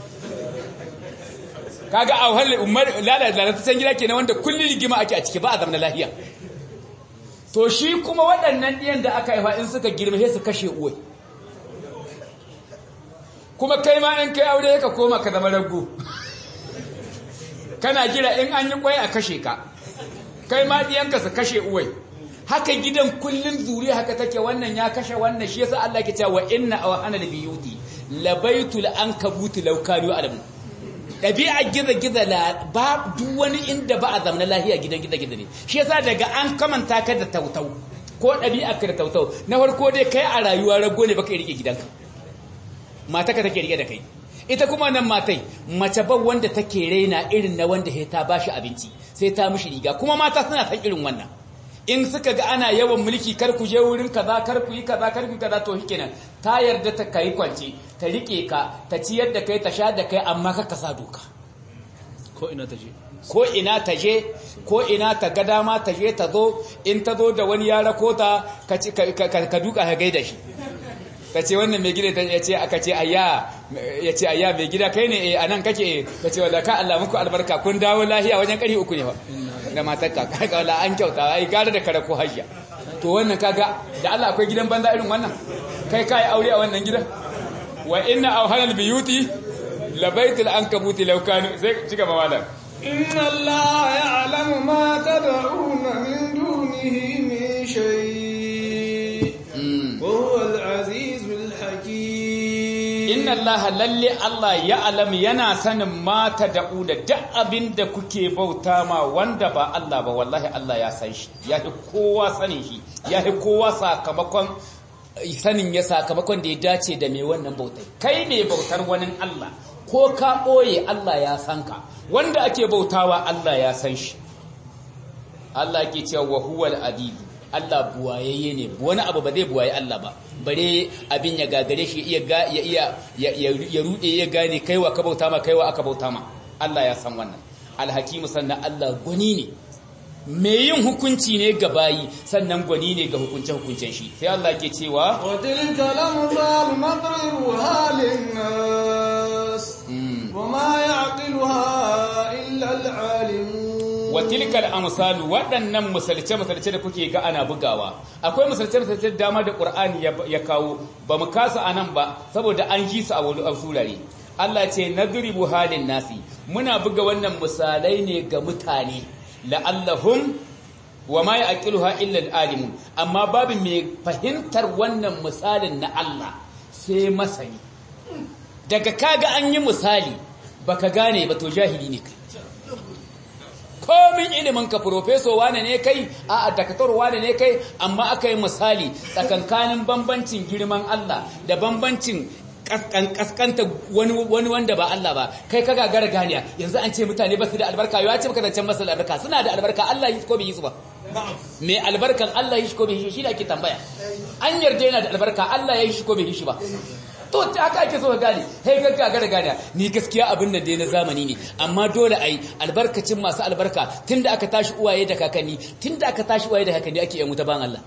kaga a wahalar umar lalata gida kenan wanda kullun rigima ake a ciki ba a zama lahiya to shi kuma waɗannan ɗiyan da aka haifa in suka girma sai su kashe uwai kuma kai ma in kai aure ka koma ka zama rago kana jira in an yi kwai a kashe ka kai ma ɗiyanka su kashe uwai haka gidan kullun zuri haka take wannan ya kashe wannan shi yasa Allah ke cewa inna awhana biyuti labaitul ankabuti law kanu alamu ɗabi'a giza-giza la ba duk wani inda ba a zamana lahiya gidan giza-giza ne shi yasa daga an kamanta ka da tautau ko ɗabi'a ka da tautau na farko dai kai a rayuwa rago ne baka rike gidanka mata ka take rike da kai ita kuma nan matai mace ba wanda take raina irin na wanda ta bashi abinci sai ta mishi riga kuma mata suna san irin wannan in suka ga ana yawan mulki kar ku je wurin kaza kar ku yi kaza kar ku yi kaza to shikenan ta yarda ta kai kwance ta rike ka ta ciyar da kai ta sha da kai amma ka kasa doka ko ina ta je ko ina ta je ko ina ta ga dama ta je ta zo in ta zo da wani ya rako ta ka duka ka gaida shi ka ce wannan mai gida ya ce aka ce ayya ya ce ayya mai gida kai ne a nan kake ka ce wala ka Allah muku albarka kun dawo lahiya wajen ƙari uku ne fa da matarka kaga wala an kyauta ai gara da kare ko hajja to wannan kaga da Allah akwai gidan banza irin wannan kai kai aure a wannan gidan wa inna awhanal biyuti labaitul ankabuti law kanu sai cika ba malam inna allaha ya'lamu ma tad'una min dunihi min shay wa huwa al-azizul hakim inna allaha lalle Allah ya alam yana sanin mata da'u da duk abin da kuke bauta ma wanda ba Allah ba wallahi Allah ya san shi ya fi kowa sanin shi ya fi kowa sakamakon sanin ya sakamakon da ya dace da mai wannan bautai kai ne bautar wani Allah ko ka ɓoye Allah ya san ka wanda ake bautawa Allah ya san shi Allah ke cewa wa huwal adidu Allah buwayayye ne wani abu ba zai buwaye Allah ba bare abin ya gagare shi iya ya iya ya rude ya gane kaiwa ka bauta ma kaiwa aka bauta ma Allah ya san wannan alhakimu sannan Allah gwani ne mai yin hukunci ne ga bayi sannan gwani ne ga hukunce hukuncen shi sai Allah ke cewa wa tilka lamthal madribuha lin-nas wa ma ya'qiluha illa al-alimun wa tilkal amsalu waɗannan misalce misalce da kuke ga ana bugawa akwai misalce misalce da dama da Qur'ani ya kawo ba mu kasa anan ba saboda an ji su a wani surare Allah ce nadribu halin nasi muna buga wannan misalai ne ga mutane la'allahum wa ma yaqiluha illa al-alimun amma babu mai fahimtar wannan misalin na Allah sai masani daga kaga an yi misali baka gane ba to jahili ne kai komin ilimin ka profeso wane ne kai a dakatar wane ne kai amma aka yi misali tsakankanin bambancin girman Allah da bambancin kaskanta wani wanda ba Allah ba kai ka gagara ganiya yanzu an ce mutane ba su da albarka ya ce maka zancen masu albarka suna da albarka Allah yi ko bai yi su ba mai albarkan Allah yi shi ko bai yi shi da ake tambaya an yarda yana da albarka Allah ya yi shi ko bai yi shi ba to haka ake so ka gane hey ga gagara gane ni gaskiya abin nan dai na zamani ne amma dole ai albarkacin masu albarka tunda aka tashi uwaye da kakanni tunda aka tashi uwaye da kakanni ake yan wuta ban Allah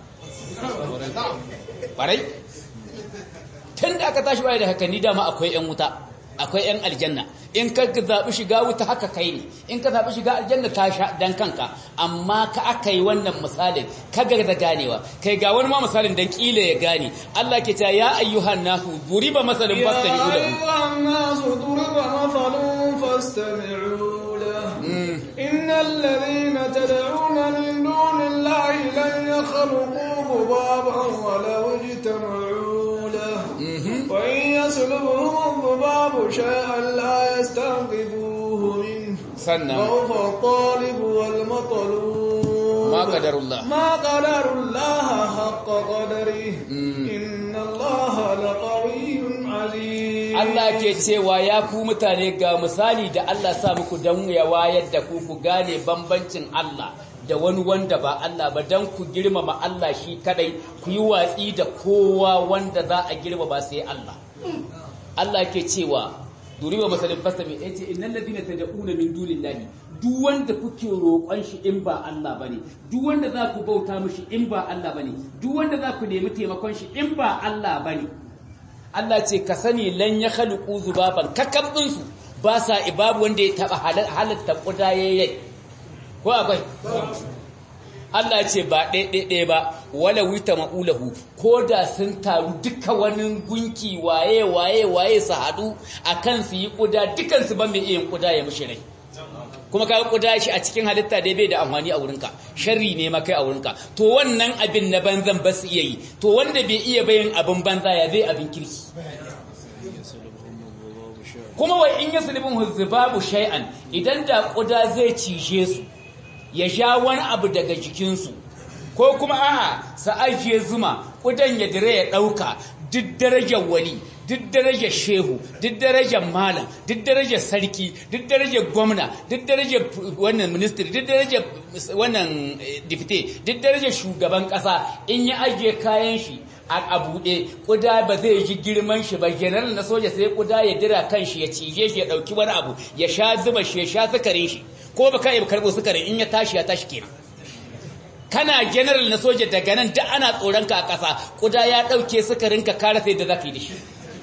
barai tunda aka tashi uwaye da kakanni dama akwai yan wuta akwai yan aljanna in ka zabi shiga wuta haka kai ne in ka zabi shiga aljanna ta sha dan kanka amma ka aka yi wannan misalin ka ga da ganewa kai ga wani ma misalin dan kila ya gane Allah ke ta ya ayyuhan nasu duriba masalin fastami'u lahu ya ayyuhan nasu duriba masalun fastami'u lahu innal ladhina tad'una min dunillahi lan yakhluqu dhubaban wa law ijtama'u lahu wa in yaslubuhum dhubabu shay'an la yastanqidhuhu minhu sannan ضعف الطالب والمطلوب ما قدر الله ما قدر الله حق قدره إن الله لقوي عزيز Allah ke cewa ya ku mutane ga misali da Allah sa muku don ya wayar da ku ku gane bambancin Allah da wani wanda ba Allah ba dan ku girmama Allah shi kadai ku yi watsi da kowa wanda za a girmama sai Allah Allah ke cewa duriba masalin fasami yace innal ladina tad'una min dunillahi duk wanda kuke roƙon shi in ba Allah bane duk wanda za ku bauta mishi in ba Allah bane duk wanda za ku nemi taimakon shi in ba Allah bane Allah ce ka sani lan ya khaliqu zubaban kakabdin su ba sa ibabu wanda ya taba halatta kudaye ko akwai Allah ce ba ɗaiɗaiɗai ba wala wita ma'ulahu ko da sun taru duka wani gunki waye waye waye su haɗu a kan su yi ƙuda dukansu ba mai iya ƙuda ya mushi rai kuma ka ƙuda shi a cikin halitta dai bai da amfani a wurinka sharri ne makai a wurinka to wannan abin na banzan ba su iya yi to wanda bai iya bayin abin banza ya zai abin kirki kuma wai in yasulubun huzbabu shay'an idan da ƙuda zai cije su ya sha wani abu daga jikinsu ko kuma a'a sa ajiye zuma kudan ya dire ya ɗauka duk darajar wali duk darajar shehu duk darajar malam duk darajar sarki duk darajar gwamna duk darajar wannan ministry duk darajar wannan dipte duk darajar shugaban ƙasa in ya ajiye kayan shi a buɗe ƙuda ba zai ji girman shi ba general na soja sai ƙuda ya dira kan shi ya cije shi ya ɗauki wani abu ya sha zuba shi ya sha sukarin shi ko baka yi karbo sukarin in ya tashi ya tashi kenan kana general na soja daga nan duk ana tsoron ka a ƙasa kuda ya ɗauke sukarin ka kare sai da zaka yi da shi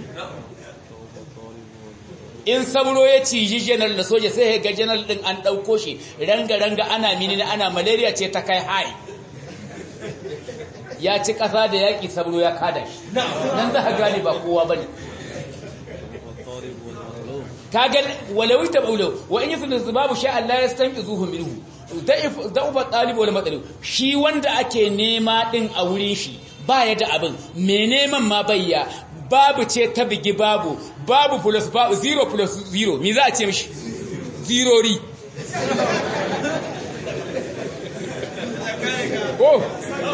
in sabro ya ciji general na soja sai ga general din an ɗauko shi ranga ranga ana mini ana malaria ce ta kai hai ya ci ƙasa da yaƙi sabro ya kada shi nan za ka gane ba kowa bane kaga walau tabulu wa in yusnu zubabu sha Allah yastanqizuhu minhu da'if da'ufa talib wal matalib shi wanda ake nema din a wurin shi baya da abin me neman ma bayya babu ce ta bigi babu babu plus babu zero plus zero me za a ce mishi zero ri oh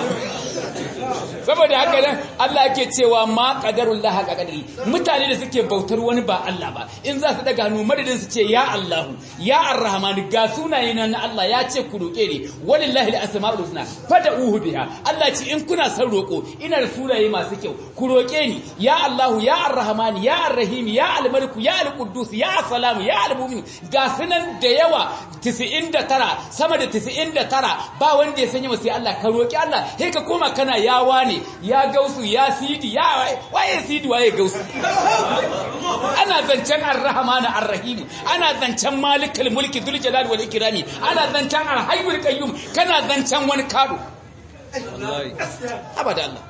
saboda haka nan Allah yake cewa ma qadarullah haqa qadari mutane da suke bautar wani ba Allah ba in za su daga hannu madadin su ce ya Allahu ya Ar-Rahman ga sunaye na Allah ya ce ku roke ni walillahi al-asmaul husna fad'uhu biha Allah ce in kuna son roko ina da sunaye masu kyau ku roke ni ya Allahu ya Ar-Rahman ya Ar-Rahim ya Al-Malik ya Al-Quddus ya As-Salam ya Al-Mu'min ga sunan da yawa 99 sama da 99 ba wanda ya sanya sai Allah ka roki Allah sai ka koma kana yawa ne ya gausu ya sidi ya waye sidi waye gausu ana zancen ar-rahman ar-rahim ana zancen malikul mulki dhul jalal wal ikrami ana zancen al-hayyul qayyum kana zancen wani kado wallahi abada Allah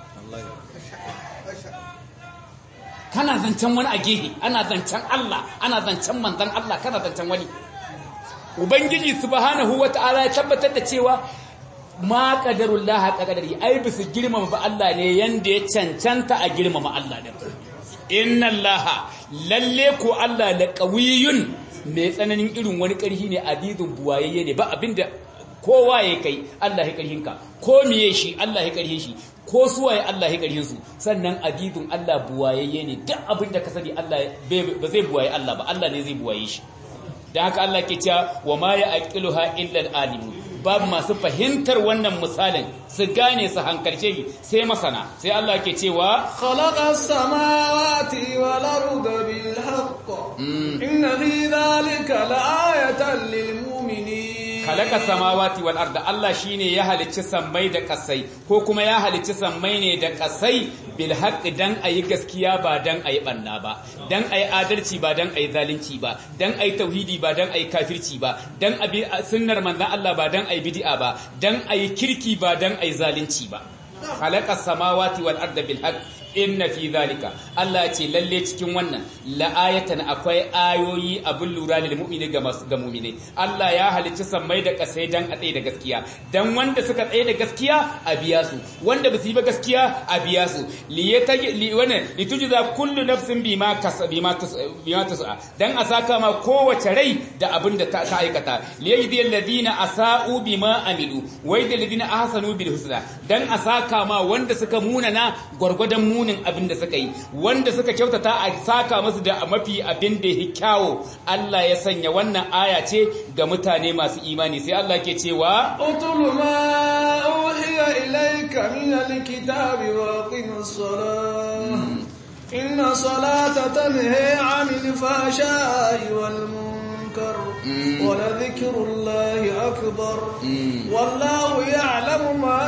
kana zancen wani a gehe ana zancen Allah ana zancen manzon Allah kana zancen wani ubangiji subhanahu wataala ya tabbatar da cewa ma qadarullah haqa qadari ai bisu girmama ba Allah ne yanda ya cancanta a girmama Allah din inna allaha lalle ko Allah la qawiyun mai tsananin irin wani karhi ne adidun buwayayye ne ba abinda kowa ya kai Allah ya karhin ka ko miye shi Allah ya karhin shi ko suwaye Allah ya karhin su sannan adidun Allah buwayayye ne duk abinda ka sani Allah ba zai buwaye Allah ba Allah ne zai buwaye shi dan haka Allah ke cewa wa ma ya aqiluha illa al-alimun babu masu fahimtar wannan misalin su gane su hankalce shi sai masana sai Allah ke cewa khalaqas samawati wal arda bil haqq inna fi dhalika la'ayatan lil mu'minin khalaqa samawati wal arda Allah shine ya halicci sammai da kasai ko kuma ya halicci sammai ne da kasai bil haqq dan ayi gaskiya ba dan ayi banna ba dan ayi adalci ba dan ayi zalunci ba dan ayi tauhidi ba dan ayi kafirci ba dan abi sunnar manzon Allah ba dan ayi bid'a ba dan ayi kirki ba dan ayi zalunci ba khalaqa samawati wal arda bil haqq inna fi zalika Allah ce lalle cikin wannan la'ayatan akwai ayoyi abin lura lil mu'mini ga masu ga mu'mini Allah ya halicci sammai da kasai dan a tsaye da gaskiya dan wanda suka tsaye da gaskiya a biya su wanda ba su yi ba gaskiya a biya su li yataji li wana litujza kullu nafsin bima kasabi ma bima tas'a dan a saka ma kowace rai da abin da ta aikata li yajzi alladhina asa'u bima amilu wa yajzi alladhina ahsanu bil husna dan a saka ma wanda suka munana gwargwadon muna munin abin da suka yi wanda suka kyautata a saka musu da mafi abin da ya kyawo Allah ya sanya wannan aya ce ga mutane masu imani sai Allah ke cewa اتل ما أوحي إليك من الكتاب وأقم الصلاة إن الصلاة تنهي عن الفحشاء والمنكر ولذكر الله أكبر والله يعلم ما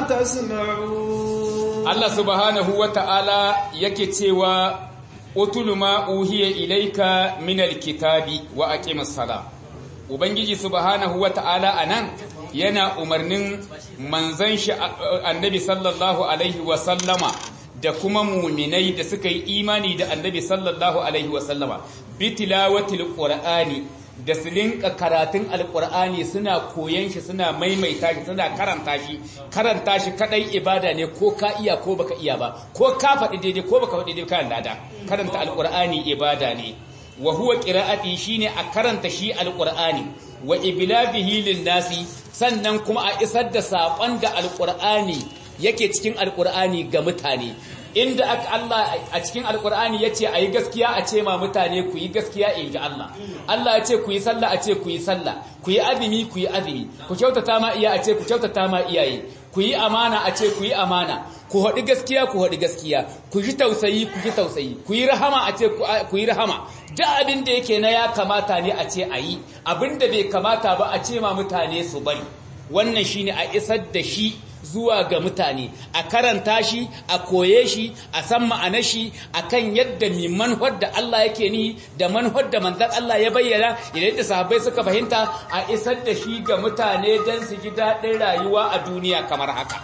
تسمعون Allah subhanahu wa ta'ala yake cewa utulu ma uhiya ilaika minal kitabi wa aqimus sala ubangiji subhanahu wa ta'ala anan yana umarnin manzon shi annabi sallallahu alaihi wa sallama da kuma muminai da suka yi imani da annabi sallallahu alaihi wa sallama bitilawatil qur'ani da su linka karatun alkur'ani suna koyan shi suna maimaita shi suna karanta shi karanta shi kadai ibada ne ko ka iya ko baka iya ba ko ka faɗi daidai ko baka faɗi daidai kan lada karanta alkur'ani ibada ne wa huwa qira'ati shine a karanta shi alkur'ani wa iblaghihi lin-nasi sannan kuma a isar da sakon da alkur'ani yake cikin alkur'ani ga mutane inda aka Allah a cikin alkur'ani ya ce a yi gaskiya a ce ma mutane ku yi gaskiya in ji Allah Allah ya ce ku yi sallah a ce ku yi sallah ku yi azumi ku yi azumi ku kyautata ma iya a ce ku kyautata ma iyaye ku yi amana a ce ku yi amana ku haɗi gaskiya ku haɗi gaskiya ku ji tausayi ku ji tausayi ku yi rahama a ce ku yi rahama duk abin da yake na ya kamata ne a ce a yi abin da bai kamata ba a ce ma mutane su bari wannan shine a isar da shi zuwa ga mutane a karanta shi a koye shi a san ma'anar shi akan yadda mi manhar da Allah yake ni da manhar da manzon Allah ya bayyana idan da sahabbai suka fahimta a isar da shi ga mutane don su ji daɗin rayuwa a duniya kamar haka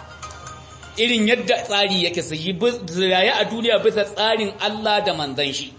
irin yadda tsari yake su yi raye a duniya bisa tsarin Allah da manzon shi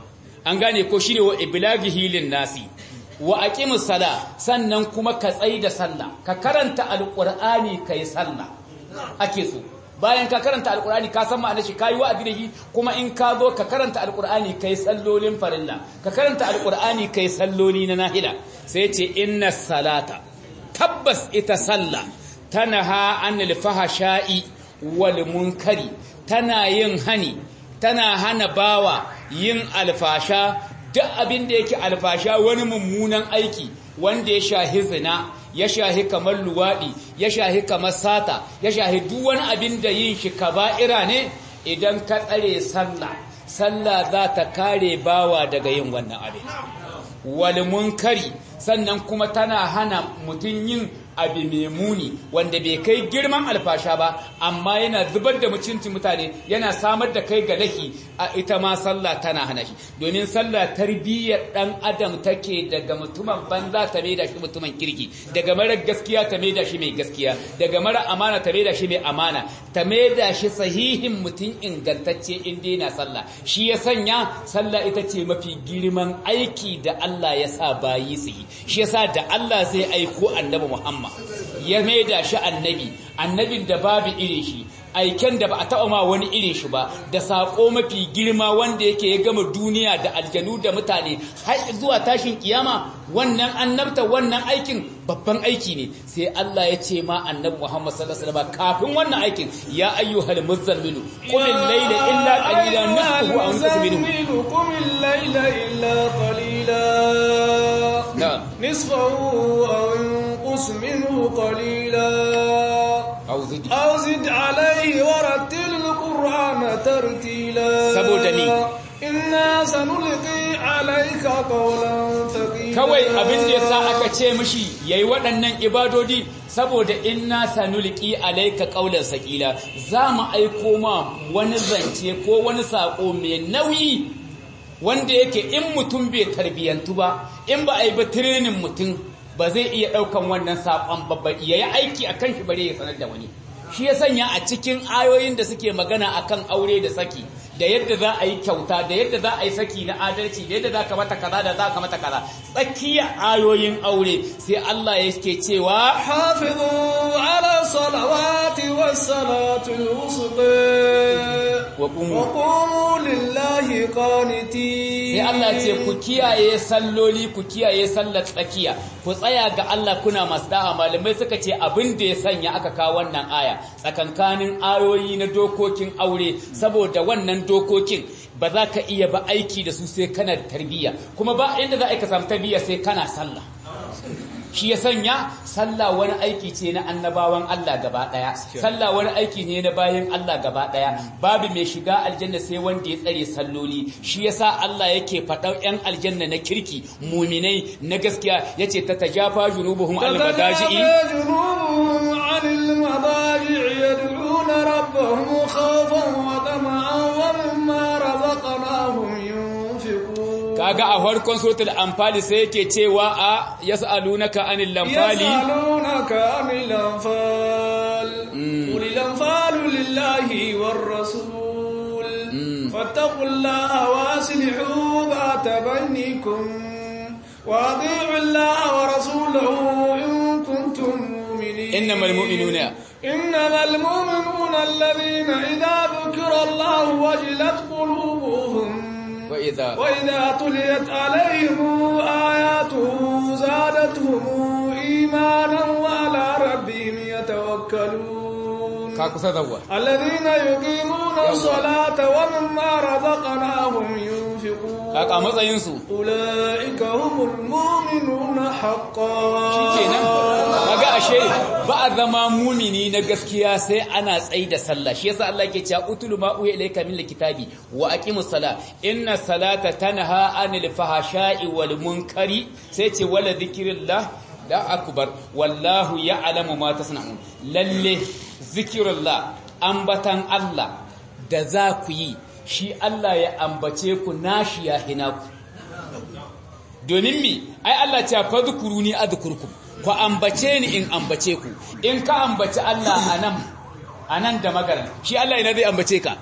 an gane ko shine wa iblaghihi lin nasi wa aqimus sala sannan kuma ka tsai da sallah ka karanta alqur'ani kai sallah ake so bayan ka karanta alqur'ani ka san ma'anar shi kai wa'azi da shi kuma in ka zo ka karanta alqur'ani kai sallolin farilla ka karanta alqur'ani kai salloli na nahila sai ce inna salata tabbas ita sallah tanaha anil fahasha'i wal munkari tana yin hani tana hana bawa yin alfasha duk abin da yake alfasha wani mummunan aiki wanda ya shahi zina ya shahi kamar luwaɗi ya shahi kamar sata ya shahi duk wani abin da yin shi kaba'ira ne idan ka tsare sallah sallah za ta kare bawa daga yin wannan abin wal munkari sannan kuma tana hana mutum yin abu mai muni wanda bai kai girman alfasha ba amma yana zubar da mutuncin mutane yana samar da kai ga lahi a ita ma sallah tana hana shi domin sallah tarbiyyar dan adam take daga mutumin banza ta maida shi mutumin kirki daga mara gaskiya ta maida shi mai gaskiya daga mara amana ta maida shi mai amana ta maida shi sahihin mutum ingantacce in daina sallah shi ya sanya sallah ita ce mafi girman aiki da Allah ya sa bayi su yi shi yasa da Allah zai aiko annabi Muhammad ya maida shi annabi annabin da babu irin shi aiken da ba a taɓa ma wani irin shi ba da saƙo mafi girma wanda yake ya gama duniya da aljanu da mutane har zuwa tashin kiyama wannan annabta wannan aikin babban aiki ne sai Allah ya ce ma annabi Muhammad sallallahu alaihi wasallam kafin wannan aikin ya ayyuhal muzammilu qum al-layla illa qalilan nisfahu aw inqus minhu qum al-layla illa qalila nisfahu aw inqus minhu qalila aw zid أو زد عليه ورتل القرآن ترتيلا saboda ni إنا سنلقي عليك قولا ثقيلا kawai abin da yasa aka ce mishi yayi waɗannan ibadodi saboda inna sanulqi alayka qawlan saqila mu aiko ma wani zance ko wani sako mai nauyi wanda yake in mutum bai tarbiyantu ba in ba a yi ba training mutum ba zai iya ɗaukan wannan saƙon babba ya yi aiki a kan shi bare ya sanar da wani shi ya sanya a cikin ayoyin da suke magana akan aure da saki da yadda za a yi kyauta da yadda za a yi saki na adalci da yadda za ka mata kaza da za ka mata kaza tsakiyar ayoyin aure sai Allah yake cewa حافظوا على الصلوات والصلاة الوسطى wa qumu وقوموا لله قانتين sai Allah ce ku kiyaye salloli ku kiyaye sallar tsakiya ku tsaya ga Allah kuna masu da'a malamai suka ce abin da ya sanya aka kawo wannan aya tsakankanin ayoyi na dokokin aure saboda wannan dokokin ba za ka iya ba aiki da su sai kana da tarbiyya kuma ba inda za a ka samu tarbiyya sai kana sallah shi ya sanya sallah wani aiki ce na annabawan Allah gaba daya sallah wani aiki ne na bayan Allah gaba daya babu mai shiga aljanna sai wanda ya tsare salloli shi yasa Allah yake faɗa yan aljanna na kirki muminai na gaskiya yace ta tajafa junubuhum al madaji'i تتجافى جنوبهم عن المضاجع يدعون ربهم خوفا وطمعا ومما رزقناهم ينفقون kaga a farkon suratul anfal sai yake cewa a yas'alunaka anil lamfali يسألونك عن الأنفال قل الأنفال لله والرسول فاتقوا الله وأصلحوا ذات بينكم وأطيعوا الله ورسوله إن كنتم مؤمنين إنما المؤمنون إنما المؤمنون الذين إذا ذكر الله وجلت قلوبهم وإذا وإذا تليت عليهم آياته زادتهم إيمانا وعلى ربهم يتوكلون ka kusa zawwa الذين يقيمون الصلاة ومما رزقناهم ينفقون kaka matsayin su أولئك هم المؤمنون حقا kenan kaga ashe ba a zama mumini na gaskiya sai ana tsayi da sallah shi yasa Allah yake cewa utulu ma uya ilayka min alkitabi wa aqimus sala inna salata tanha anil fahasha'i wal munkari sai ce wala dhikrillah da akbar wallahu ya'lamu ma tasna'un lalle zikrullah ambatan Allah da za ku yi shi Allah ya ambace ku nashi ya hinaku domin mi ai Allah ce fadhkuruni adhkurkum ku ambace ni in ambace ku in ka ambaci Allah anan anan da magaran shi Allah ina zai ambace ka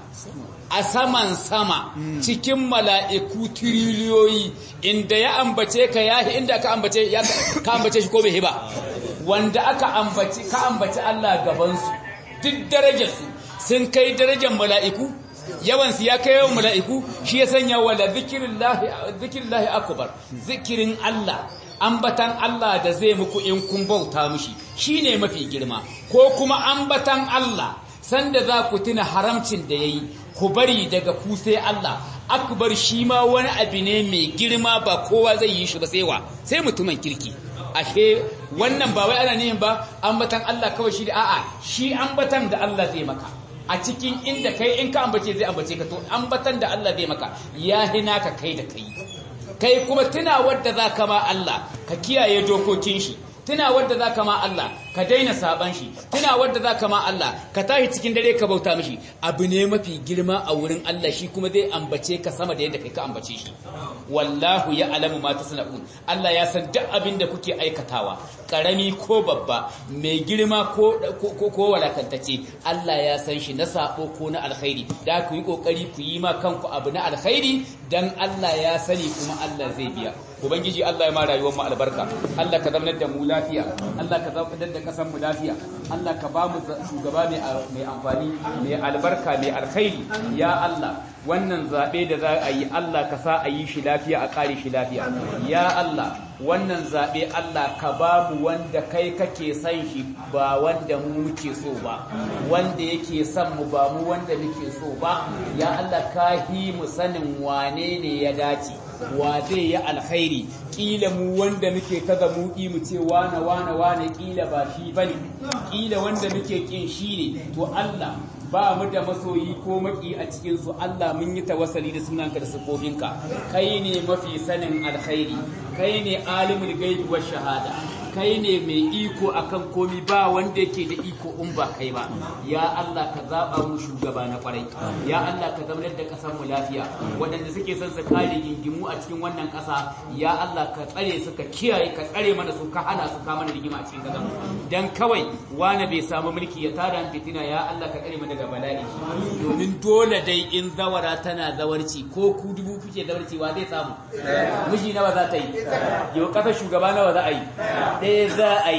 a saman sama cikin mala'iku tiriliyoyi inda ya ambace ka yahi inda ka ambace ya ka ambace shi ko bai ba wanda aka ambaci ka ambaci Allah gaban su duk darajar su sun kai darajar mala'iku yawansu ya kai yawan mala'iku shi ya sanya wala zikirillahi akubar zikirin Allah ambatan Allah da zai muku in kun bauta mushi shi ne mafi girma ko kuma ambatan Allah sanda za ku tuna haramcin da ya yi ku bari daga ku sai Allah akbar shi ma wani abu ne mai girma ba kowa zai yi shi ba sai wa sai mutumin kirki ashe wannan ba wai ana nihin ba ambatan Allah kawai shi da a'a shi ambatan da Allah zai maka a cikin inda kai in ka ambace zai ambace ka to ambatan da Allah zai maka ya hina ka kai da kai kai kuma tuna wadda za ka ma Allah ka kiyaye dokokin shi tuna wadda za ka ma Allah ka daina saban shi tuna wadda za ka ma Allah ka tashi cikin dare ka bauta mishi abu ne mafi girma a wurin Allah shi kuma zai ambace ka sama da yadda kai ka ambace shi wallahu ya alamu ma tasna'un Allah ya san duk abin da kuke aikatawa karami ko babba mai girma ko ko ko walakantacce Allah ya san shi na sabo ko na alkhairi da ku yi kokari ku yi ma kanku abu na alkhairi dan Allah ya sani kuma Allah zai biya ubangiji Allah ya ma rayuwar mu albarka Allah ka zamanar da mu lafiya Allah ka zamanar da kasan mu lafiya Allah ka ba mu shugaba mai amfani mai albarka mai alkhairi ya Allah wannan zabe da za a yi Allah ka sa a yi shi lafiya a kare shi lafiya ya Allah wannan zabe Allah ka ba mu wanda kai kake son shi ba wanda mu muke so ba wanda yake son mu ba mu wanda muke so ba ya Allah ka hi mu sanin wane ne ya dace wa zai yi alkhairi kila mu wanda muke ta zamuki mu ce wane wane wane kila ba shi bane kila wanda muke kin shi ne to Allah ba mu da masoyi ko maki a cikin su Allah mun yi tawassali da sunanka da sifofinka kai ne mafi sanin alkhairi kai ne alimul gaibi wa shahada kai ne mai iko akan komi ba wanda yake da iko in ba kai ba ya Allah ka zaba mu shugaba na kwarai ya Allah ka zamanar da kasar mu lafiya waɗanda suke son su kare gingimu a cikin wannan ƙasa ya Allah ka tsare su ka kiyaye ka tsare mana su ka hana su ka mana rigima a cikin ƙasar dan kawai wani bai samu mulki ya tada fitina ya Allah ka tsare mu daga bala'i domin dole dai in zawara tana zawarci ko ku dubu kuke zawarci wa zai samu miji nawa za ta yi yau ƙasar shugaba nawa za a yi ɗaya za a yi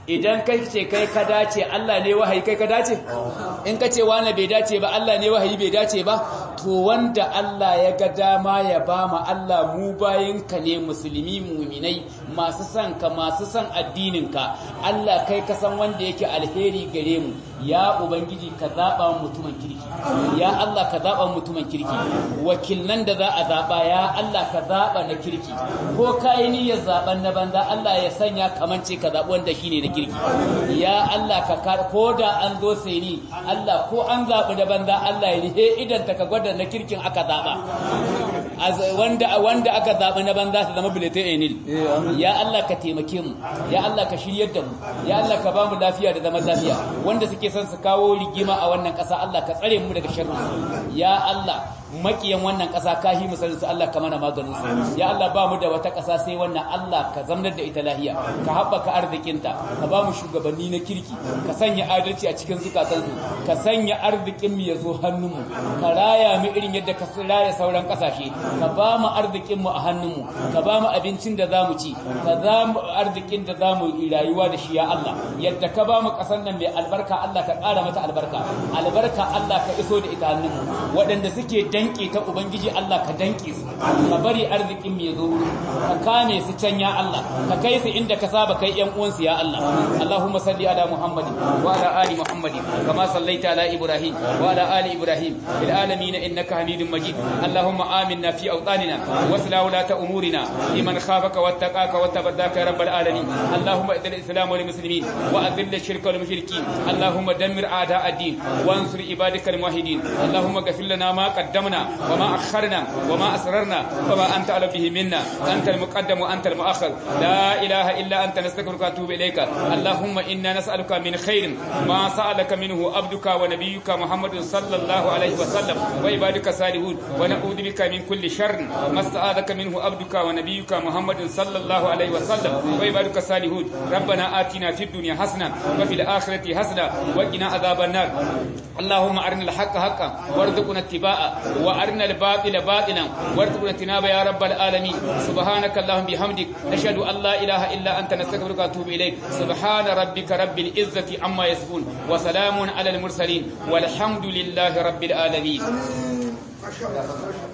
idan kai ce kai ka dace Allah ne wahayi kai ka dace in ka ce wani bai dace ba Allah ne wahayi bai dace ba to wanda Allah ya ga dama ya ba mu Allah mu bayin ka ne musulmi muminai masu son ka masu son addinin ka Allah kai ka san wanda yake alheri gare mu ya ubangiji ka zaba mutumin kirki ya Allah ka zaba mutumin kirki wakilnan da za a zaba ya Allah ka zaba na kirki ko kai niyyar zaben na banza Allah ya sanya kamance ka zabi wanda shine na kirki ya Allah ka ko da an zo sai ni Allah ko an zabi da banza Allah ya rihe idan ta ka gwada na kirkin aka zaba wanda wanda aka zaba na banza ta zama bulletin enil ya Allah ka taimake mu ya Allah ka shiryar da mu ya Allah ka ba mu lafiya da zaman lafiya wanda suke son su kawo rigima a wannan ƙasa Allah ka tsare mu daga sharri ya Allah makiyan wannan ƙasa ka hi musalin su Allah ka mana maganin su ya Allah ba mu da wata ƙasa sai wannan Allah ka zamnar da ita lahiya ka haɓaka arzikinta ka ba mu shugabanni na kirki ka sanya adalci a cikin zukatansu ka sanya arzikin mu ya zo hannun mu ka raya mu irin yadda ka raya sauran ƙasashe ka ba mu arzikin mu a hannun mu ka ba mu abincin da zamu ci ka za mu arzikin da zamu rayuwa da shi ya Allah yadda ka ba mu ƙasar nan mai albarka Allah ka ƙara mata albarka albarka Allah ka iso da ita hannun mu waɗanda suke danke ta ubangiji Allah ka danke su ka bari arzikin mu ya zo ka kame su can ya Allah ka kai su inda ka saba kai ƴan uwansu ya Allah Allahumma salli ala Muhammadin wa ala ali Muhammadin kama sallaita ala Ibrahim wa ala ali Ibrahim fil alamin innaka Hamidum Majid Allahumma aminna fi awtanina wa sala ulata umurina liman khafaka wattaqaka wattabaddaka ya rabbal alamin Allahumma idil islam wal muslimin wa adhill ash-shirka wal mushrikeen Allahumma dammir a'da ad-din وانصر عبادك الموحدين اللهم اغفر لنا ما قدمنا وما أخرنا وما أسررنا وما أنت على به منا أنت المقدم وأنت المؤخر لا إله إلا أنت نستغفرك ونتوب إليك اللهم إنا نسألك من خير ما سألك منه عبدك ونبيك محمد صلى الله عليه وسلم وعبادك الصالحون ونعوذ بك من كل شر ما استعاذك منه عبدك ونبيك محمد صلى الله عليه وسلم وعبادك الصالحون ربنا آتنا في الدنيا حسنة وفي الآخرة حسنة وقنا عذاب النار اللهم أرنا الحق حقا وارزقنا اتباعه وأرنا الباطل باطلا وارزقنا اجتنابه يا رب العالمين سبحانك اللهم بحمدك نشهد أن لا إله إلا أنت نستغفرك ونتوب إليك سبحان ربك رب العزة عما يصفون وسلام على المرسلين والحمد لله رب العالمين